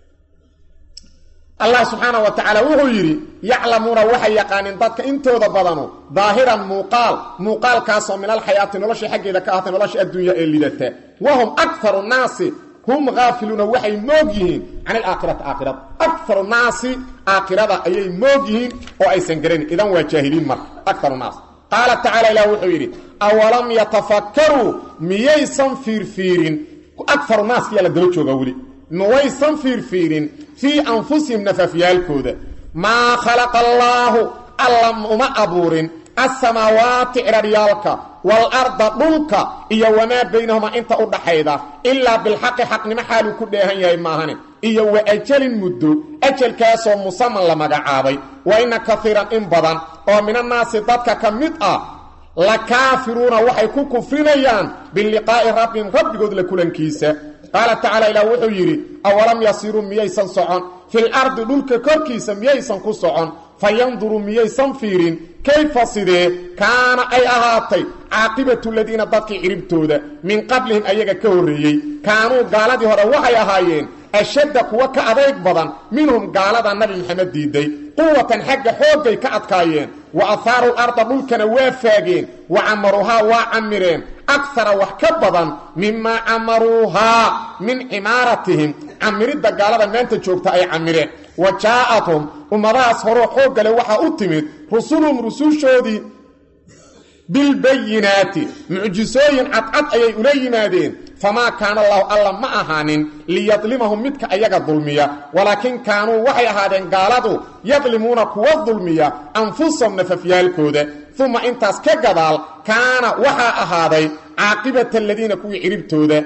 allah subxaana wa tacaala wuxuu yidhi yaclamuuna waxay yaqaaniin dadka intooda badanu daahiran muuqaal muuqaalkaasoo min alxayaati nolosha xaggeeda ka ahatay nolosha adduunya ee lidata wahum akaru naasi hum haafiluuna waxay moog yihiin can alaakhirati aakhirada akaru naasi aakhirada ayay moog yihiin oo aysan garanin idan waa jaahiliin marka akaru naas qaala tacala ilah wuxuu yidhi awalam yatafakkaruu miyaysan fiirfiirin akaru naaskiyaa la daba joogaa weli mawaysan fiirfiirin fii anfusihim nafafyaalkooda maa khalaqa allaahu alla uma abuurin alsamaawaati ciraryaalka waalarda dhulka iyo wamaa baynahumaa inta u dhaxayda ilaa bilxaqi xaqnimo xaaluu ku dheehan yahay maahane iyo wa ajalin muddo ajalkaasoo musaman la magacaabay wa inna kaiiran in badan oo minannaasi dadka ka mid ah la kaafiruuna waxay ku kufrinayaan biliqaa'i rabbihim rabbigood la kulankiisa qaala tacaala ilaah wuxuu yidhi awalam yasiruu miyaysan socon fil ardi dhulka korkiisa miyaysan ku socon fayanduruu miyaysan fiirin kayfa sidee kaana ay ahaatay caaqibatu ladiina dadkii ciribtooda min qablihim ayaga ka horreeyey kaanuu gaaladii hore waxay ahaayeen ashadda kuwa ka adayg badan minhum gaalada nabi maxamed diiday quwatan xagga xooggay ka adkaayeen wa ahaaru larda dhulkana waa faageen wa camaruuhaa waa camireen akara wax ka badan mimaa camaruuhaa min cimaaratihim camiridda gaalada maanta joogta ay camireen wa jaa'athum ummadahaas horoo xooggale waxaa u timid rusulhum rusushoodii bilbayinaati mucjisooyin cadcad ayay ula yimaadeen famaa kaana allahu alla ma ahaanin liyadlimahum midka ayaga dulmiya walaakin kaanuu waxay ahaadeen gaaladu yadlimuuna kuwa dulmiya anfusahum nafafyaalkooda uma intaas ka gadaal kaana waxaa ahaaday caaqibata aladiina kuwii ciribtooda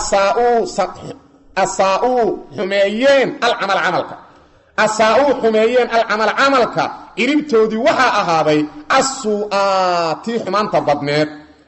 asaa'uu xumeeyeen alcamal camalka asaa-uu xumeeyeen alcamal camalka ciribtoodii waxaa ahaaday assuu'aatii xumaanta badneed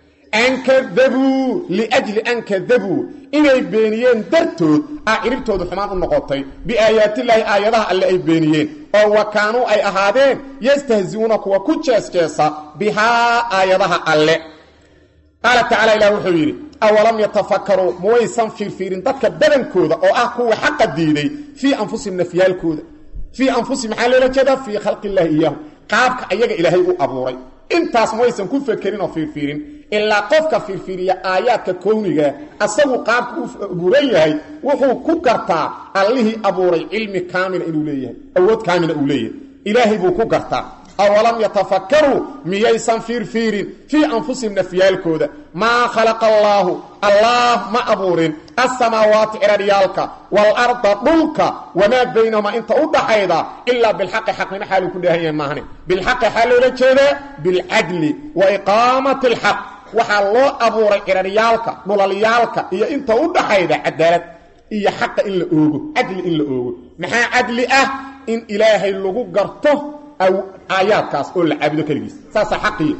ankadabuu liajli ankadabuu inay beeniyeen dartood ah ciribtoodu xumaan u noqotay biaayaatillaahi aayadaha alle ay beeniyeen oo wa kaanuu ay ahaadeen yastahzi'uuna kuwa ku jeesjeesa bihaa aayadaha alle qaala tacala ilah wuxuu yidhi awalam yatafakaruu muwaysan fiirfiirin dadka badankooda oo ah kuwa xaqa diiday fii anfusihim nafyaalkooda fii anfusihim maxaa loola jeedaa fii khalqi illaahi iyaahu qaabka ayaga ilaahay u abuuray intaas muwaysan ku fekerin oo fiirfiirin ilaa qofka fiirfiiriya aayaadka kowniga asagu qaabka u abuuran yahay wuxuu ku gartaa allihii abuuray cilmi kaamila inuu leeyahay awood kaamila uu leeyahay ilaahay buu ku gartaa awalam yatafakaruu miyaysan fiirfiirin fii anfusihim nafyaalkooda maa khalaqa allaahu allaah ma abuurin alsamaawaati ciraryaalka waalarda dhulka wamaa baynahumaa inta u dhaxayda ilaa bilxaqi xaqnimo xaaluu ku dheehan yahay maahne bilxaqi xaa loola jeedaa bilcadli wa iqaamati alxaq waxaa loo abuuray ciraryaalka dhulalyaalka iyo inta u dhaxayda cadaalad iyo xaqa in la oogo cadli in la oogo maxaa cadli ah in ilaahay lagu garto aayaadkaas oo la caabudo keligiis saasaa xaqiya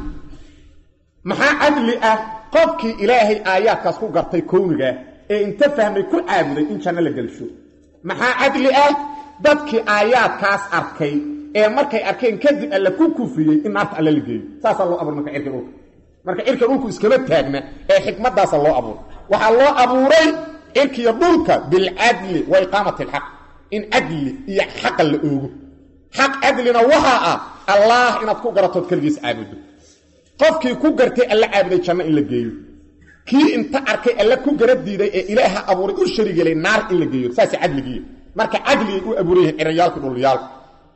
maxaa cadli ah qofkii ilaahay aayaadkaas ku gartay kownigaah ee inta fahmay ku caabuday in janno la gelsho maxaa cadli ah dadkii aayaadkaas arkay ee markay arkeen kadib alle ku kufriyey in naarta alle la geeyo saasaa loo abuuray marka cirka dhulka marka cirka dhulku iskama taagna ee xikmaddaasa loo abuuray waxaa loo abuuray cirkiyo dhulka bilcadli wa iqaamati alxaq in cadli iyo xaqa la oogo xaq cadlina waxaa ah allaah inaad ku garatood keligiis caabudo qofkii ku gartay alla caabuday janno in la geeyo kii inta arkay alla ku gara diiday ee ilaaha abuuray u sharigelay naar in la geeyo saas cadligiiy marka cadligay u abuuran yihiin ciraryaalku dhulyaalku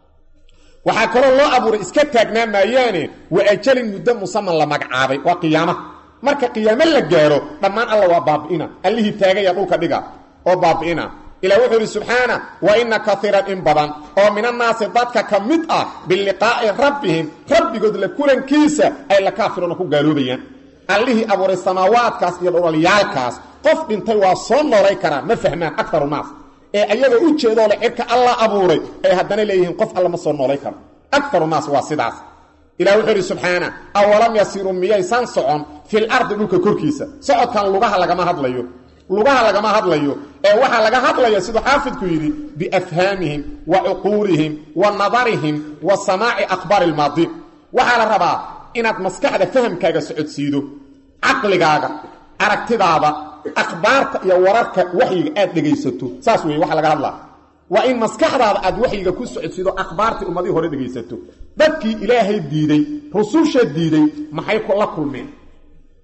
waxaa kaloo loo abuuray iska taagnaa maayaane wa ajalin muddo musaman la magacaabay waa qiyaamaha marka qiyaamo la gaaro dhammaan alla waa baabi'ina allihii taagaya dhulka dhiga oo baabi'ina ilah wuxuu idhi subxaana wa inna kaiiran in badan oo minannaasi dadka ka mid ah biliqaa'i rabbihim rabbigood la kulankiisa ay la kaafiruuna ku gaaloobayaan allihii abuuray samaawaadkaas iyo dhulalyaalkaas qof dhintay waa soo noolay karaa ma fahmaan akaru naas ee ayagoo u jeedoo le cirka alla abuuray ay haddana leeyihiin qof alla ma soo noolay karo akaru naas waa sidaas ilah wuxuu idhi subxaana awalam yasiruu miyaysan socon fil ardi dhulka korkiisa socodkan lugaha lagama hadlayo lugaha lagama hadlayo ee waxaa laga hadlaya siduu xaafidku yidhi biafhaamihim wa cuquulihim wa nadarihim wa samaaci akhbaari ilmaadiin waxaa la rabaa inaad maskaxda fahamkaaga socodsiido caqligaaga aragtidaada akhbaarta iyo wararka waxyiga aad dhegaysato saas weeye waxa laga hadlaa waa in maskaxdaada aad waxyiga ku socodsiido akhbaartii ummadihii hore dhegaysato dadkii ilaahay diiday rususha diiday maxay la kulmeen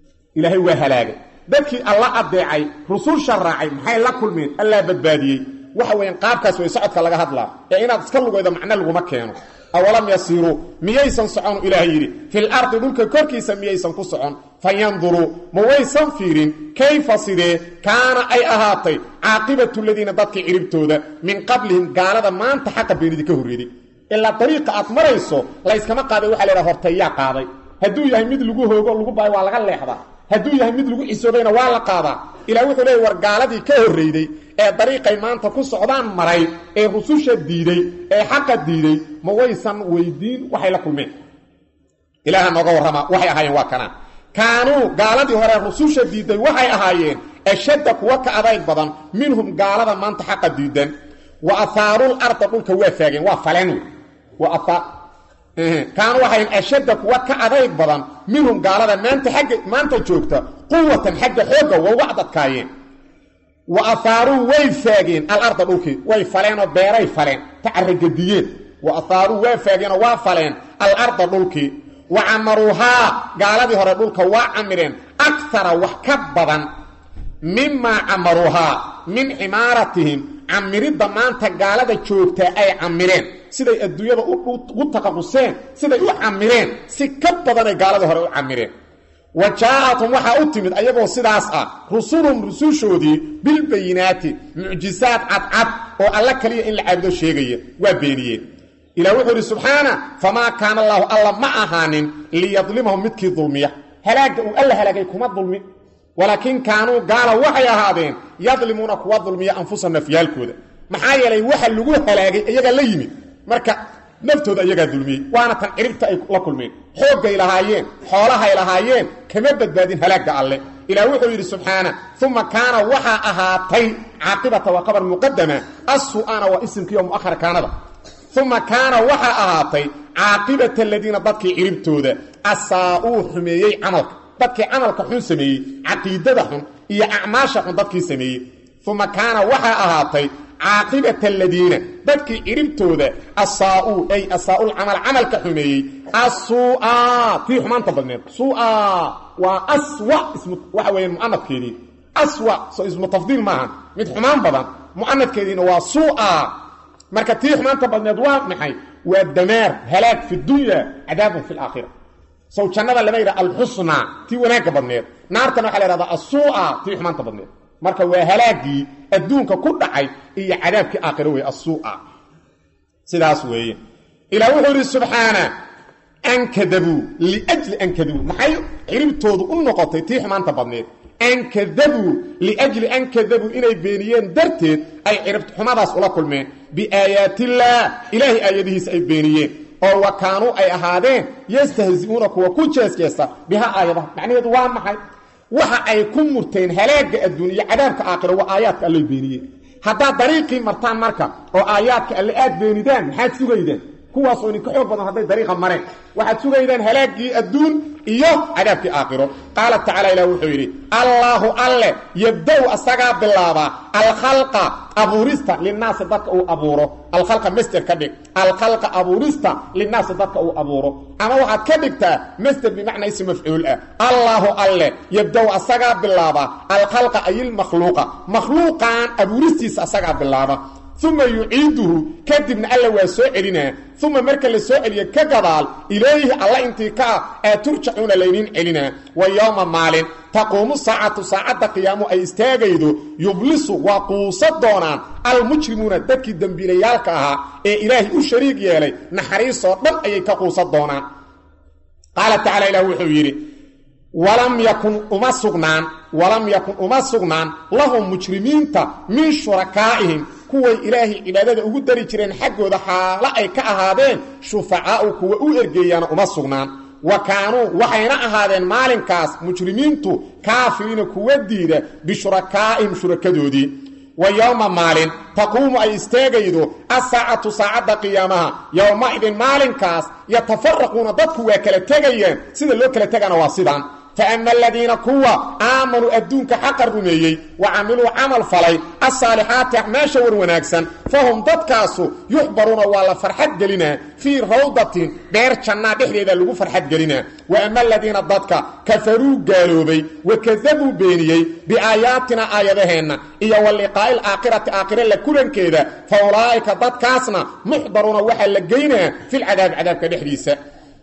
ilaahay waa halaagay dadkii alla adeecay rususha raacay maxay la kulmeen allaa badbaadiyey waxa weyan qaabkaas way socodka laga hadlaa ee inaad iska lugaydo macno laguma keeno awalam yasiiruu miyaysan soconu ilaah yidhi fil ardi dhulka korkiisa miyaysan ku socon fayanduruu ma waysan fiirin kayfa sidee kaana ay ahaatay caaqibatu ladiina dadkii ciribtooda min qablihim gaalada maanta xaqa beenidi ka horreeday ilaa dariiqa aad marayso layskama qaaday waxa la ydhaha horteeyaa qaaday hadduu yahay mid lagu hoogo lagu baayo waa laga leexdaa hadduu yahay mid lagu cisoobayna waa la qaadaa ilaah wuxuu leeyay war gaaladii ka horreyday ee dariiqay maanta ku socdaan maray ee rususha diiday ee xaqa diiday ma waysan weydiin waxay la kulmeen ilaaha nooga warrama waxay ahaayeen waa kanaa kaanuu gaaladii hore rususha diiday waxay ahaayeen ashadda kuwa ka adayg badan minhum gaalada maanta xaqa diidan wa ahaarul arda dhulka waa faageen waa faleen kaanu waxayn ashadda kuwa ka adayg badan minhum gaalada maanta agga maanta joogta quwatan xagga xoogga waa uga adadkaayeen wa ahaaruu way faageen alarda dhulkii way faleenoo beeray faleen tacaragediyeen wa ahaaruu waa faageenoo waa faleen alarda dhulkii wa camaruuhaa gaaladii hore dhulka waa camireen akara wax ka badan mimaa camaruuhaa min cimaaratihim camiridda maanta gaalada joogtaa ay camireen siday adduunyada ugu taqaquseen siday u camireen si ka badanay gaaladii hore u camireen wa jaa-atum waxaa u timid ayagoo sidaas ah rusulum rusushoodii bilbayinaati mucjisaad cadcad oo alla kaliya in la caabudo sheegaya waa beeniyeen ilah wuxuu idhi subxaana famaa kaana allaahu alla ma ahaanin liyadlimahum midkii dulmiya halaagga uu alla halaagay kuma dulmin walaakin kaanuu gaala waxay ahaadeen yadlimuuna kuwa dulmiya anfusa nafyaalkooda maxaa yeelay waxa lagu halaagay iyagaa la yimid marka naftooda iyagaa dulmiyey waana tan ciribta ay la kulmeen xooggay lahaayeen xoolahay lahaayeen kama badbaadin halaagga alle ilaah wuxuu yidhi subxaana uma kaana waxaa ahaatay caaqibata waa qabar muqadama assu'ana waa isimkiiyo mu'ahar kaanada uma kaana waxaa ahaatay caaqibata aladiina dadkii ciribtooda asaa-uu xumeeyey camalka dadkii camalka xun sameeyey caqiidada xun iyo acmaasha xun dadkii sameeyey uma kaana waxaa ahaatay caaqibata aladiina dadkii ciribtooda asaa-uu ay asaa-ulcamal camalka xumeeyey assuu'a tii xumaanta badneed sua waa aswa ismu waxa weeyaan mu'anadkeedii aswa soo ismu tafdiil maaha mid xumaan badan mu'anadkeediina waa suu'a marka tii xumaanta badneed waa maxay waa damaar halaag fi dunya cadaabun fi laakhira sow jannada lama yidhaha alxusna tii wanaagga badneed naartana waxa la yhahdaa assuu'a tii xumaanta badneed marka waa halaagii adduunka ku dhacay iyo cadaabkii aakhiro wey assuu'a sidaas weeye ilaah wuxuu yidhi subxaana ankadabuu liajli ankadabuu maxay ciribtoodu u noqotay tii xumaanta badneed ankadabuu liajli ankadabuu inay beeniyeen darteed ay ciribxumadaas ula kulmeen biaayaatillaah ilaahay aayadihiisa ay beeniyeen oo wa kaanuu ay ahaadeen yastahzi'uuna kuwa ku jeesjeesta biha aayadaha macnaheedu waa maxay waxa ay ku murteen halaagga adduun iyo cadaabka aakhiro waa aayaadka allay beeniyeen haddaad dariiqii martaan marka oo aayaadka alle aad beenidaan maxaad sugaydaan kuwaasoo idinka xoog badan hadday dariiqa mareen waxaad sugaydaan halaaggii adduun iyo cadaabkii aakhiro qaala tacala ilah wuxuu yidhi allaahu alle yabda-u asagaa bilaabaa alkhalqa abuurista linaasi dadka uu abuuro alkhalqa masder ka dhig alkhalqa abuurista linaasi dadka uu abuuro ama waxaad ka dhigtaa masder bimacnaa ism mafcuul ah allaahu alle yabda-u asagaa bilaabaa alkhalqa ayilmakhluuqa makhluuqan abuuristiisa asagaa bilaaba uma yuciiduhu kadibna alla waa soo celinaa uma marka la soo celiyo ka gadaal ilayhi alla intii ka ah ee turjacuuna laydiin celinaa wa yowma maalin taquumu saacatu saacadda qiyaamu ay istaagaydo yublisu waa quusa doonaan almujrimuuna dadkii dembiilayaalka ahaa ee ilaahay u shariig yeelay naxariisoo dhan ayay ka quusa doonaan qaala tacala ilah wuxuu yidhi walam yakun uma sugnaan walam yakun uma sugnaan lahum mujrimiinta min shurakaa'ihim kuway ilaahay cibaadada ugu dari jireen xaggooda xaalo ay ka ahaadeen shufacaa'u kuwa u ergeeyaana uma sugnaan wa kaanuu waxayna ahaadeen maalinkaas mujrimiintu kaafiriina kuwa diida bishurakaa'ihim shurakadoodii wa yowma maalin taquumu ay istaagaydo asaacatu saacadda qiyaamaha yowma-idin maalinkaas yatafaraquuna dadku waa kala tegayaan sida loo kala tegana waa sidaan faama aladiina kuwa aamanuu adduunka xaqa rumeeyey wa camiluu camal falay asaalixaati acmaasha war wanaagsan fahum dadkaasu yuxbaruuna waa la farxad gelinaa fii rawdatin beer jannaa dhexdeeda lagu farxad gelinaa wa ama aladiina dadka kafaruu gaaloobay wa kadabuu beeniyey biaayaatina aayadaheenna iyo wa liqaa'i alaakhirati aakhire la kulankeeda fa ulaa'ika dadkaasna muxdaruuna waxaa la geynaa filcadaabi cadaabka dhexdiisa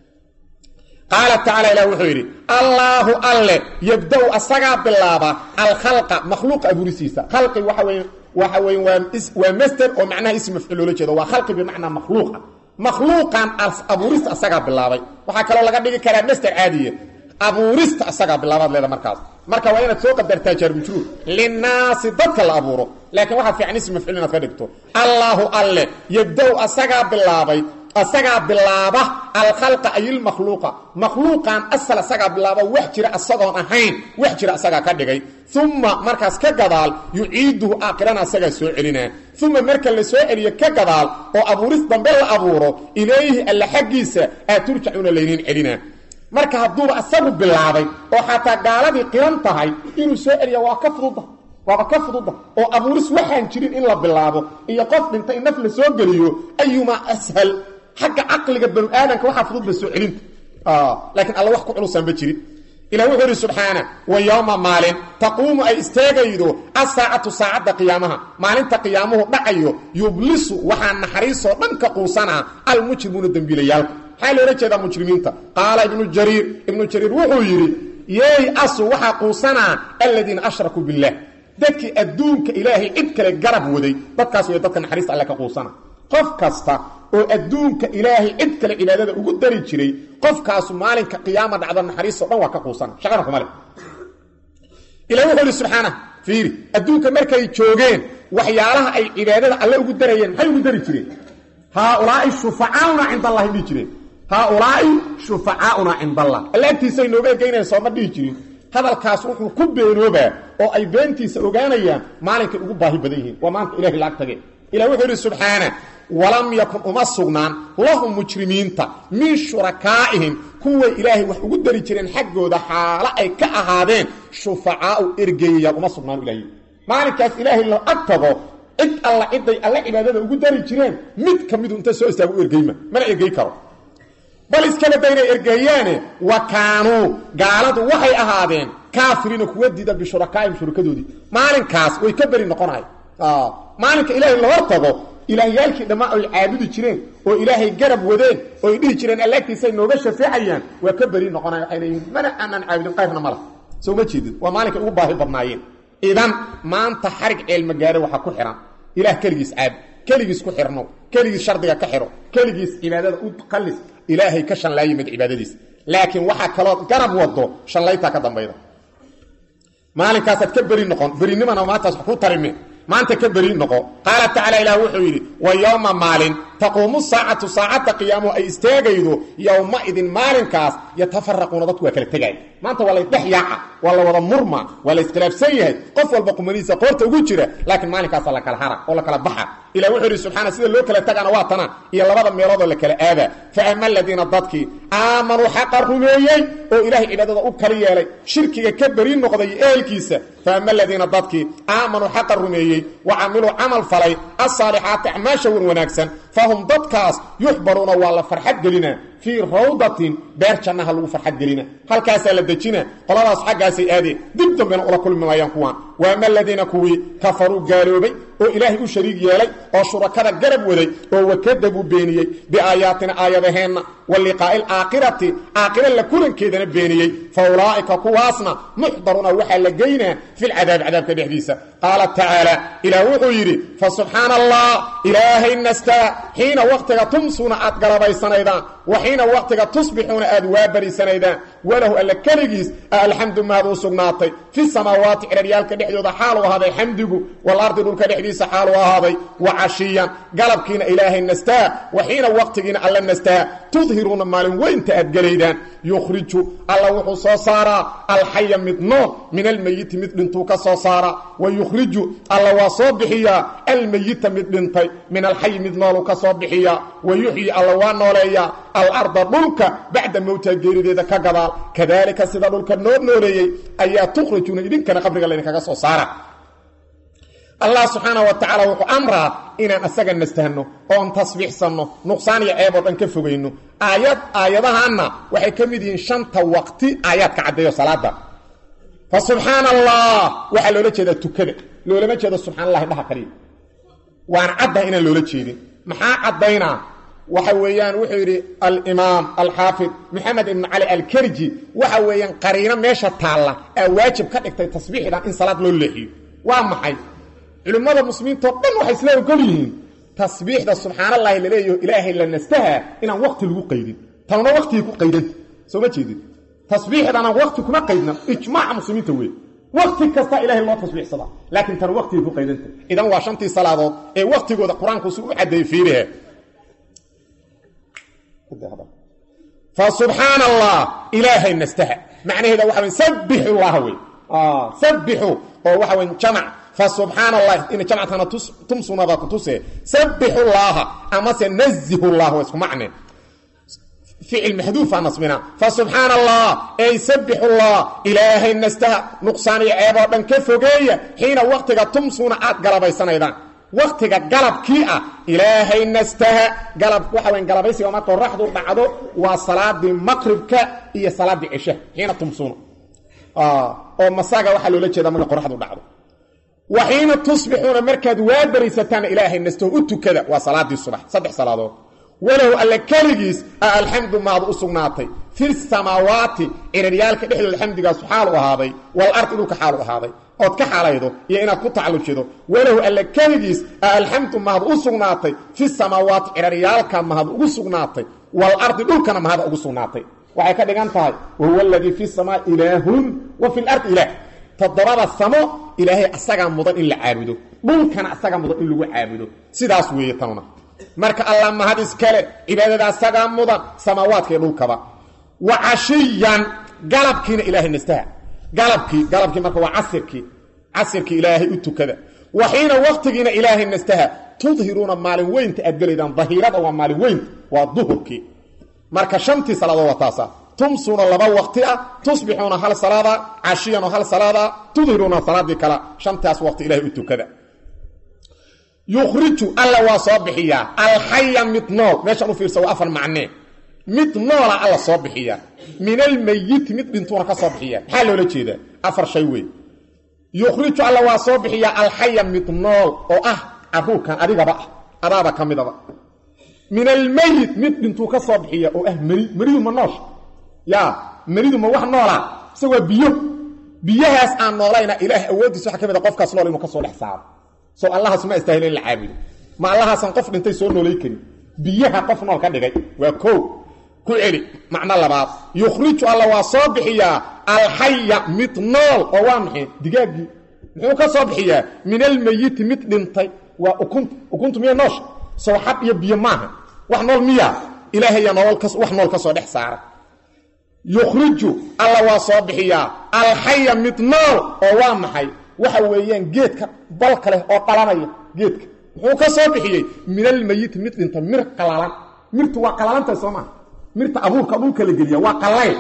qaala tacaala ilah wuxuu yidhi allaahu alle yabda-u asagaa bilaaba alkhalqa makhluuqa abuurisiisa khalqi waxa weye waxa weye waa waa master oo macnaha ism mafcuul loola jeedo waa khalqi bimacnaa makhluuqa makhluuqan abuurista asagaa bilaabay waxaa kaloo laga dhigi karaa master caadiya abuurista asagaa bilaabaad leeda markaas marka waa inaad soo qadartaa jaarmujruur linnaasi dadka la abuuro laakiin waxaa fiican ism mafcuul inaad ka dhigto allaahu alle yabda-u asagaa bilaabay asagaa bilaaba alkhalqa ay ilmakhluuqa makhluuqan asal asagaa bilaaba wax jira asagoon ahayn wax jira asagaa ka dhigay uma markaas ka gadaal yuciiduhu aakhirana asagaa soo celinaa uma marka la soo celiyo ka gadaal oo abuuris dambe la abuuro ilayhi alla xaggiisa aad turjacuuna layniin celinaa marka hadduuba asagu bilaabay oo xataa gaaladii qiran tahay inuu soo celiya waa ka fududa waaba ka fududa oo abuuris waxaan jirin in la bilaabo iyo qof dhintay in naf la soo geliyo ayumaa ashal xagga caqliga banu aadanka waxaa fududba soo celinta laakiin alla wax ku culusaanba jirin ilah wuxuu yidhi subxaana wa yowma maalin taquumu ay istaagaydo asaacatu saacadda qiyaamaha maalinta qiyaamuhu dhacayo yublisu waxaa naxariisoo dhan ka quusanaa almujrimuuna dembiilayaalka maxaa loola jeedaa mujrimiinta qaala ibnu jariir ibnu jariir wuxuu yidhi yeey asu waxaa quusanaa aladiina ashrakuu billaah dadkii adduunka ilaahay cid kale garab waday dadkaas way dadka naxariista alle ka quusana qof kasta oo adduunka ilaahay cid kale cibaadada ugu dari jiray qofkaasu maalinka qiyaama dhacdo naxariisto dhan waa ka quusana shaqana kuma leh ila wuxuu ihi subxaana fiiri adduunka markay joogeen waxyaalaha ay cibaadada alle ugu darayeen maxay ugu dari jireen haaulaai shufacaauna cind allahi dhihi jireen haaulaai shufacaauna cind allah alla agtiisay nooga egeynayaan sooma dhihi jirin hadalkaas wuxuu ku beenoobaa oo ay beentiisa ogaanayaan maalinkay ugu baahi badan yihiin waa maanta ilahay laag tage ilah wuxuu yidhi subxaana walam yakun uma sugnaan lahum mujrimiinta min shurakaa'ihim kuway ilaahay wax ugu dari jireen xaggooda xaalo ay ka ahaadeen shufacaau ergeeyayaal uma sugnaan ilahy maalinkaas ilaahay la ag tago cid alla ciday alle cibaadada ugu dari jireen mid ka midu inta soo istaago u ergeyma mana ergey karo bal iskaba daynay ergeeyaane wa kaanuu gaaladu waxay ahaadeen kaafiriina kuwa diida bishurakaa'ihim shurakadoodii maalinkaas way ka beri noqonahay maalinka ilaahay la hor tago ilaahyaalkii dhammaan ay caabudi jireen oo ilaahay garab wadeen oo ay dhihi jireen allaagtiisay nooga shafeecayaan waa ka beri noqonaya waxay leeyihin mana aanan caabudin qayrna ma lah soo ma jeedid waa maalinkay ugu baahi badnaayeen idan maanta xarig ceelmagaare waxaa ku xihan ilaah keligiis caab keligiis ku xirno keligiis shardiga ka xiro keligiis cibaadada u qallis ilaahay ka shanlaayimid cibaadadiis laakiin waxaa kaloo garab wado shanlaytaa ka dambayda maalinkaasaad ka beri noqon berinimana maantaas wax ku tarime maanta ka beri noqo qaala tacaala ilaah wuxuu yidhi wa yowma maalin taquumu saacatu saacadda qiyaamuhu ay istaagaydo yowmaidin maalinkaas yatafaraquuna dadku waa kala tegaya maanta waa laysdhex yaaca waa la wada murma waa la iskhilaafsan yahay qof walba qumanihiisa qoorta ugu jira laakiin maalinkaasa la kala hara oo la kala baxa ilah wuxuu yidhi subxaana sida loo kala tagana waa tana iyo labada meeloodoo la kala aada fa ama aladiina dadkii aamanuu xaqa rumeeyey oo ilaahay cibaadada u kala yeelay shirkiga ka beri noqday ehelkiisa fa ama aladiina dadkii aamanuu xaqa rumeeyey wa camiluu camal falay asaalixaati acmaasha wan wanaagsan fahum dadkaas yuxbaruuna waa la farxad gelina fii rawdatin beer jannaha lagu farxad gelina halkaasaa la dejina qoladaas xaggaasay aadeen dib dambena ula kulmi maayaan kuwaan wa ama aladiina kuwii kafaruu gaaloobay oo ilaahay u shariig yeelay oo shurakada garab waday oo wakadabuu beeniyey biaayaatina aayadaheenna wa liqaa'i alaakhirati aakhira la kulankeedana beeniyey fa ulaa'ika kuwaasna muxdaruuna waxaa la geynaa filcadaabi cadaabka dhexdiisa qaala tacaala ilaah wuxuu yidhi fa subxaana allah ilaahay nastaa xiina wakhtiga tumsuuna aad galabaysanaydaan wa xiina wakhtiga tusbixuuna aad waabariisanaydaan walahu alla keligiis alxamdu mahad u sugnaatay fi samaawaati ciraryaalka dhexdooda xaalu ahaaday xamdigu walardi dhulka dhexdiisa xaalu ahaaday wa cashiyan galabkiina ilaahay nastaa wa xiina wakhtigiina alla nastaa tudhiruuna maalin weynta aad gelaydaan yukhriju alla wuxuu soo saaraa alxaya mid nool min almeyiti mid dhintuu ka soo saara wa yukhriju alla waa soo bixiyaa almeyita mid dhintay min alxayi mid nooluu ka soo bixiyaa wa yuxyi alla waa nooleeyaa alarda dhulka bacda mowtaa geerideeda ka gadaal kadaalika sida dhulka noo nooleeyey ayaa tukhrijuuna idinkana qabriga laydinkaga soo saara allah subxaana wa tacaala wuxuu amraa inaan asaga nastahno oon tasbiixsanno nuqsaan iyo ceeb oo dhan ka fogayno aayad aayadahaanna waxay ka mid yihiin shanta waqti aayaadka caddeeyo salaada fa subxaana allah waxaa loola jeedaa tukada loolama jeedo subxana allahi dhaha kaliya waan caddaha inaan loola jeedin maxaa caddaynaa waxa weeyaan wuxuu yidhi alimaam alxaafid maxamed ibnu cali alkerji waxa weeyaan qariino meesha taalla aa waajib ka dhigtay tasbiixdan in salaad loo leexiyo waa maxay culimmada muslimiintao dhan waxay isla ogol yihiin tasbiixda subxaan allahi laleeyaho ilaahay la nastaha inaan waqti lagu qaydin tanuna waqtigii ku qaydanta soo ma jeedin tasbiixdana waqti kuma qaydna ijmaaca muslimiinta wey waqti kasta ilahay loo tasbiixsadaa laakiin tan waqtigii ku qaydanta idan waa shantii salaadood ee waqtigooda qur-aanku si u caddeeyey fiirihe fa subxaana allah ilaahay nastaha macnaheeda waxa wey sabbixu llah wey sabbixu oo waxa wey jamac فسبحان الله إن جمعتنا تمسونا ذاك تسي سبح الله أما سنزه الله واسكو معنى فعل محذوف عن نصبنا فسبحان الله أي سبح الله إلهي نستهى نقصاني عيبا بن كفوقية حين وقتك تمسونا عاد قلبي سنة إذن وقتك قلب كيئة إلهي نستهى قلب وحوين قلبيسي وما ترحضوا بعضو وصلاة دي مقربك هي صلاة دي عشاء حين تمسونا آه ومساقة وحلو لجي من قرحضوا بعضو وحين تصبحون مركز وادريستان إلهي نستو أتكذا وصلاة الصبح صدح صلاة ولو ألا كالجيس الحمد ما هذا أصنعتي في السماوات إن ريالك نحن الحمد سبحانه وهذا والأرض إنك حاله هذا أو كحاله يا إنا كنت على شيء ولو ألا كالجيس الحمد ما هذا أصنعتي في السماوات إن ريالك ما هذا أصنعتي والأرض إنك ما هذا أصنعتي وحي كده قانتها وهو الذي في السماء إله وفي الأرض إله todobada samo ilaahay asagaa mudan in la caabudo dhulkana asagaa mudan in lagu caabudo sidaas weeye tanuna marka allah mahad iskale cibaadada asagaa mudan samaawaadka iyo dhulkaba wa cashiyan galabkiina ilaahay nastaha galabkii galabkii marka waa casirkii casirkii ilaahay u tukada wa xiina waqtigiina ilaahay nastaha tudhiruuna maalin weynta aad gelaydaan dahiirada waa maalin weynta waa duhurkii marka shantii salaadood waa taasa تمسون لبا وقتها تصبحون هل صلاة عشيا هل صلاة تظهرون صلاة كلا شمتاس وقت إلهي أتو كذا يخرج الله وصابحيا الحي متنول ماشي أنو فيرسوا أفر معناه متنول الله صابحيا من الميت مت بنتونا كصابحيا حالو لجيدا أفر شيوي يخرج الله وصابحيا الحي متنول أو أه أبوك كان أديك بقى أدابا كمدا بقى من الميت مت بنتو كصابحيا أو أه مريد مريد مناش yaa maridu ma wax noola isagoo biyo biyahaas aan noolayna ilaah awoodiisa waxa kamid a qofkaas nool inuu ka soo dhex saaro soo allahaas ma istaahil in la caabudo ma allahaasan qof dhintay soo noolay karin biyaha qof nool ka dhigay waa koo ku celi macno labaad yukhriju alla waa soo bixiyaa alxaya mid nool oo waa maxay digaaggii muxuu ka soo bixiyaa min almayiti mid dhintay waa ukunta ukuntu miya noosha soo xab iyo biyo maaha wax nool miya ilaahaya nolol wax nool ka soo dhex saara yukhriju alla waa soo bixiyaa alxaya mid nool oo waa maxay waxa weeyaan geedka balka leh oo qalanaya geedka muxuu ka soo bixiyey min almayiti mid dhinta mir qalalan mirtu waa qalalantay soo maa mirta abuurka dhulka la geliya waa qallayl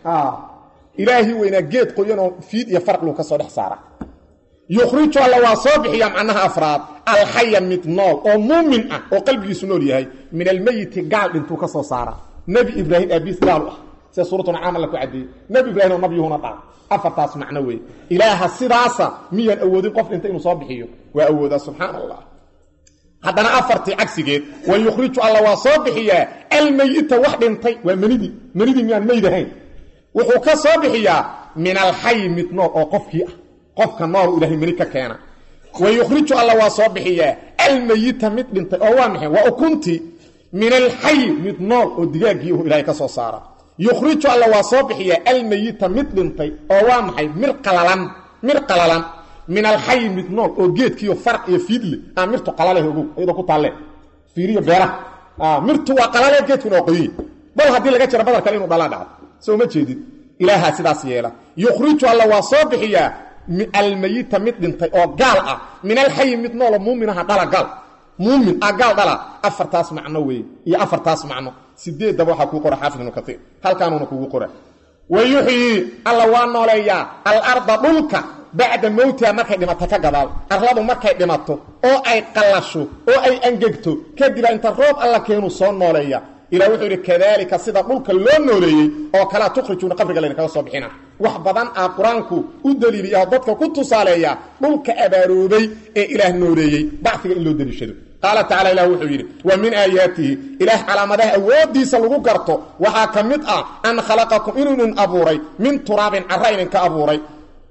ilaahi weynaa geed qoyanoo fiid iyo farqluu ka soo dhex saara yukhriju alla waa soo bixiyaa macnaha afraad alxaya mid nool oo muumin ah oo qalbigiisu nool yahay min almayiti gaal dhintuu ka soo saara nebi ibraahim aabiis gaal u ah sida suuratu nacaam alla ku caddeeyey nebi ibraahim oo nabiyuhuna dhaa afartaas macno weeye ilaaha sidaasa miyaan awoodin qof dhintay inuu soo bixiyo waa awoodaa subxaana allah haddana afartii cagsigeed wa yukhriju alla waa soo bixiyaa almayita wax dhintay waa menidii menidii miyaan meyd ahayn wuxuu ka soo bixiyaa min alxayi mid nool oo qofkii ah qofka nool ilaahay meni ka keena wa yukhriju alla waa soo bixiyaa almayita mid dhintay oo waa maxay waa ukuntii min alxayi mid nool oo digaaggii uu ilaahay ka soo saara yukhriju alla waa soo bixiyaa almayita mid dhintay oo waa maxay mir qalalan mir qalalan min alxayi mid nool oo geedkiiyo farq iyo fiidle aa mirtu qalaleh ogow iyadoo ku taalle fiiriyo beeraha mirtu waa qalale geedkuna waa qoyi bal haddii laga jiro badar kale inuu dhalaa dhacdo soo ma jeedid ilaahaa sidaas yeela yukhriju alla waa soo bixiyaa almayita mid dhintay oo gaal ah min alxayi mid noolo muuminaha dhala gaal muumin ah gaal dhala afartaas macno weeye iyo afartaas macno sideeddaba waxaa kuu qora xaafid ibnu kaiir halkaanuuna kugu qora wa yuxyii alla waa nooleeyaa alarda dhulka bacda mowtiha markay dhimato ka gadaal arladu markay dhimato oo ay qallasho oo ay angegto kadiba inta roob alla keenuu soo nooleeya ilah wuxuu yidhi kadaalika sida dhulka loo nooleeyey oo kalea tukhrijuuna qabriga laydinkaga soo bixina wax badan aa qur-aanku u daliiliya dadka ku tusaaleeya dhulka abaaroobay ee ilaah nooleeyey bacfiga in loo daliishado qaala tacala ilah wuxuu yidhi wa min aayaatihi ilaah calaamadaha awooddiisa lagu garto waxaa ka mid ah an khalaqakum inuu idin abuuray min turaabin carra idinka abuuray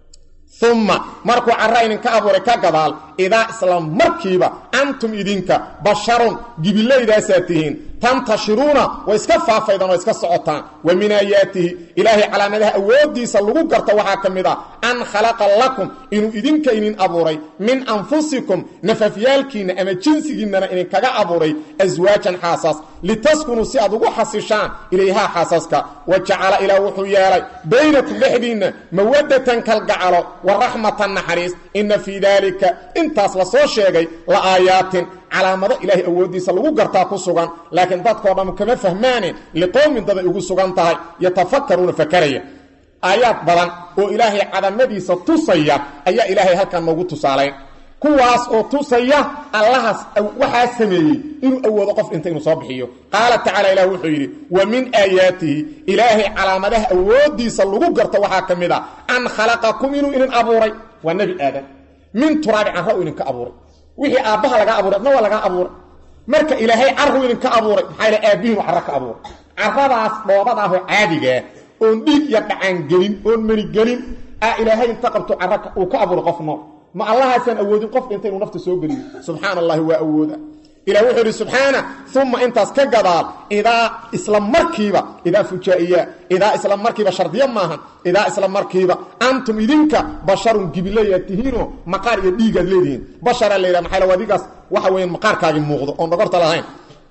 uma markuu carra idinka abuuray ka gadaal idaa isla markiiba antum idinka basharun gibilaydaasaa tihiin tantashiruuna way iska faafaydaan oo iska socotaan wa min aayaatihi ilaahay calaamadaha awooddiisa lagu garta waxaa ka mid ah an khalaqa lakum inuu idinka idin abuuray min anfusikum nafafyaalkiinna ama jinsigiinnana idinkaga abuuray aswaajan xaasaas litaskunuu si aad ugu xasishaan ilayhaa xaasaska wa jacala ilaah wuxuu yeelay baynakum dhexdiinna mawaddatan kalgacalo wa raxmatan naxariis inna fii daalika intaas la soo sheegay la aayaatin calaamado ilaahay awooddiisa lagu gartaa ku sugan laakiin dadkoo dham kama fahmaaneen liqowmin daday ugu sugan tahay yatafakkaruuna fakaraya aayaad badan oo ilaahay cadamadiisa tusaya ayaa ilaahay halkan noogu tusaalayn kuwaas oo tusaya allahaas waxaa sameeyey inuu awoodo qof inta inuu soo bixiyo qaala tacala ilah wuxuu yidhi wa min aayaatihi ilaahay calaamadaha awooddiisa lagu garto waxaa ka mid a an khalaqakum inuu idin abuuray waa nebi aadan min turaabi canra uu idinka abuuray wixii aabbaha laga abuuray adna waa laga abuuray marka ilaahay carru idinka abuuray maxaa ila aabbihiinu carro ka abuuray carradaas dhoobadaahoo caadigaa oon dhiig iyo dhacaangelin oon manigelin aa ilaahay inta qabto carra uu ka abuuray qof nool ma allahaasaan awoodin qof dhinta inuu nafta soo geliyo subxaana allahi waa awooda ilah wuxuu idhi subxaana uma intaas ka gadaal idaa isla markiiba idaa fujaa'iya idaa isla markiiba shardiyo maahan idaa isla markiiba antum idinka basharun gibilayaad tihiinoo maqaar iyo dhiigaad leedihiin basharaa layidhaha maxaa la adigaas waxa weeyaan maqaarkaagii muuqdo oon dhogorta lahayn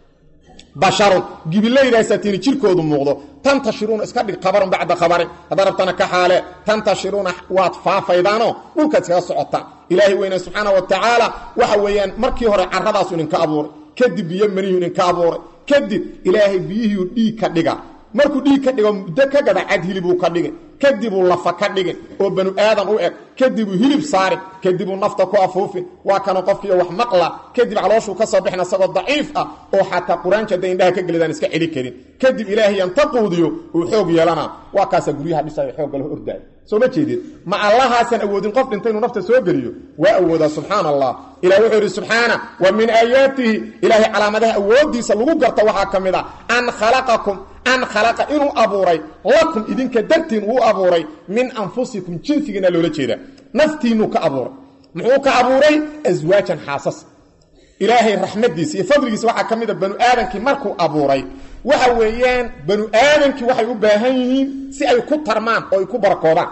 basharun gibilaydaasaa tiini jirkoodu muuqdo tantashiruuna iska dhig khabarun bacda khabarin haddaa rabtana ka xaale tantashiruuna waad faafaydaanoo dhulkaad iskaga socotaan ilaahay weyne subxaana wa tacaala waxa weeyaan markii hore carradaasu idinka abuuray kadib biyo maniyuu idinka abuuray kadib ilaahay biyihiiu dhiig ka dhiga markuu dhiig ka dhigo muddo ka gada cad hilibuu ka dhigin kadibuu lafa ka dhigin oo banu aadan u eg kadibuu hilib saarin kadibuu nafta ku afuufin waa kana qofkiiyo wax maqla kadib calooshuu ka soo bixin asagoo daciif ah oo xataa qur-aanka hadday indhaha ka gelidaan iska celi karin kadib ilaahay anta quudiyo uu xoog yeelanaa waa kaasaa guryaha dhisayo xoogga laho ordaaya soo ma jeedid ma allahaasaan awoodin qof dhinta inuu nafta soo geliyo waa awoodaa subxaana allah ilah wuxuu yidhi subxaana wa min aayaatihi ilaahay calaamadaha awooddiisa lagu garta waxaa ka mid ah an khalaqakum an khalaqa inuu abuuray lakum idinka dartiin uu abuuray min anfusikum jinsigiina loola jeeda naftiinuu ka abuuray muxuu ka abuuray aswaajan xaasas ilaahay raxmadiisa iyo fadligiisa waxaa ka mid a banu aadankii markuu abuuray waxa weeyaan banu aadankii waxay u baahan yihiin si ay ku tarmaan oo ay ku barakoodaan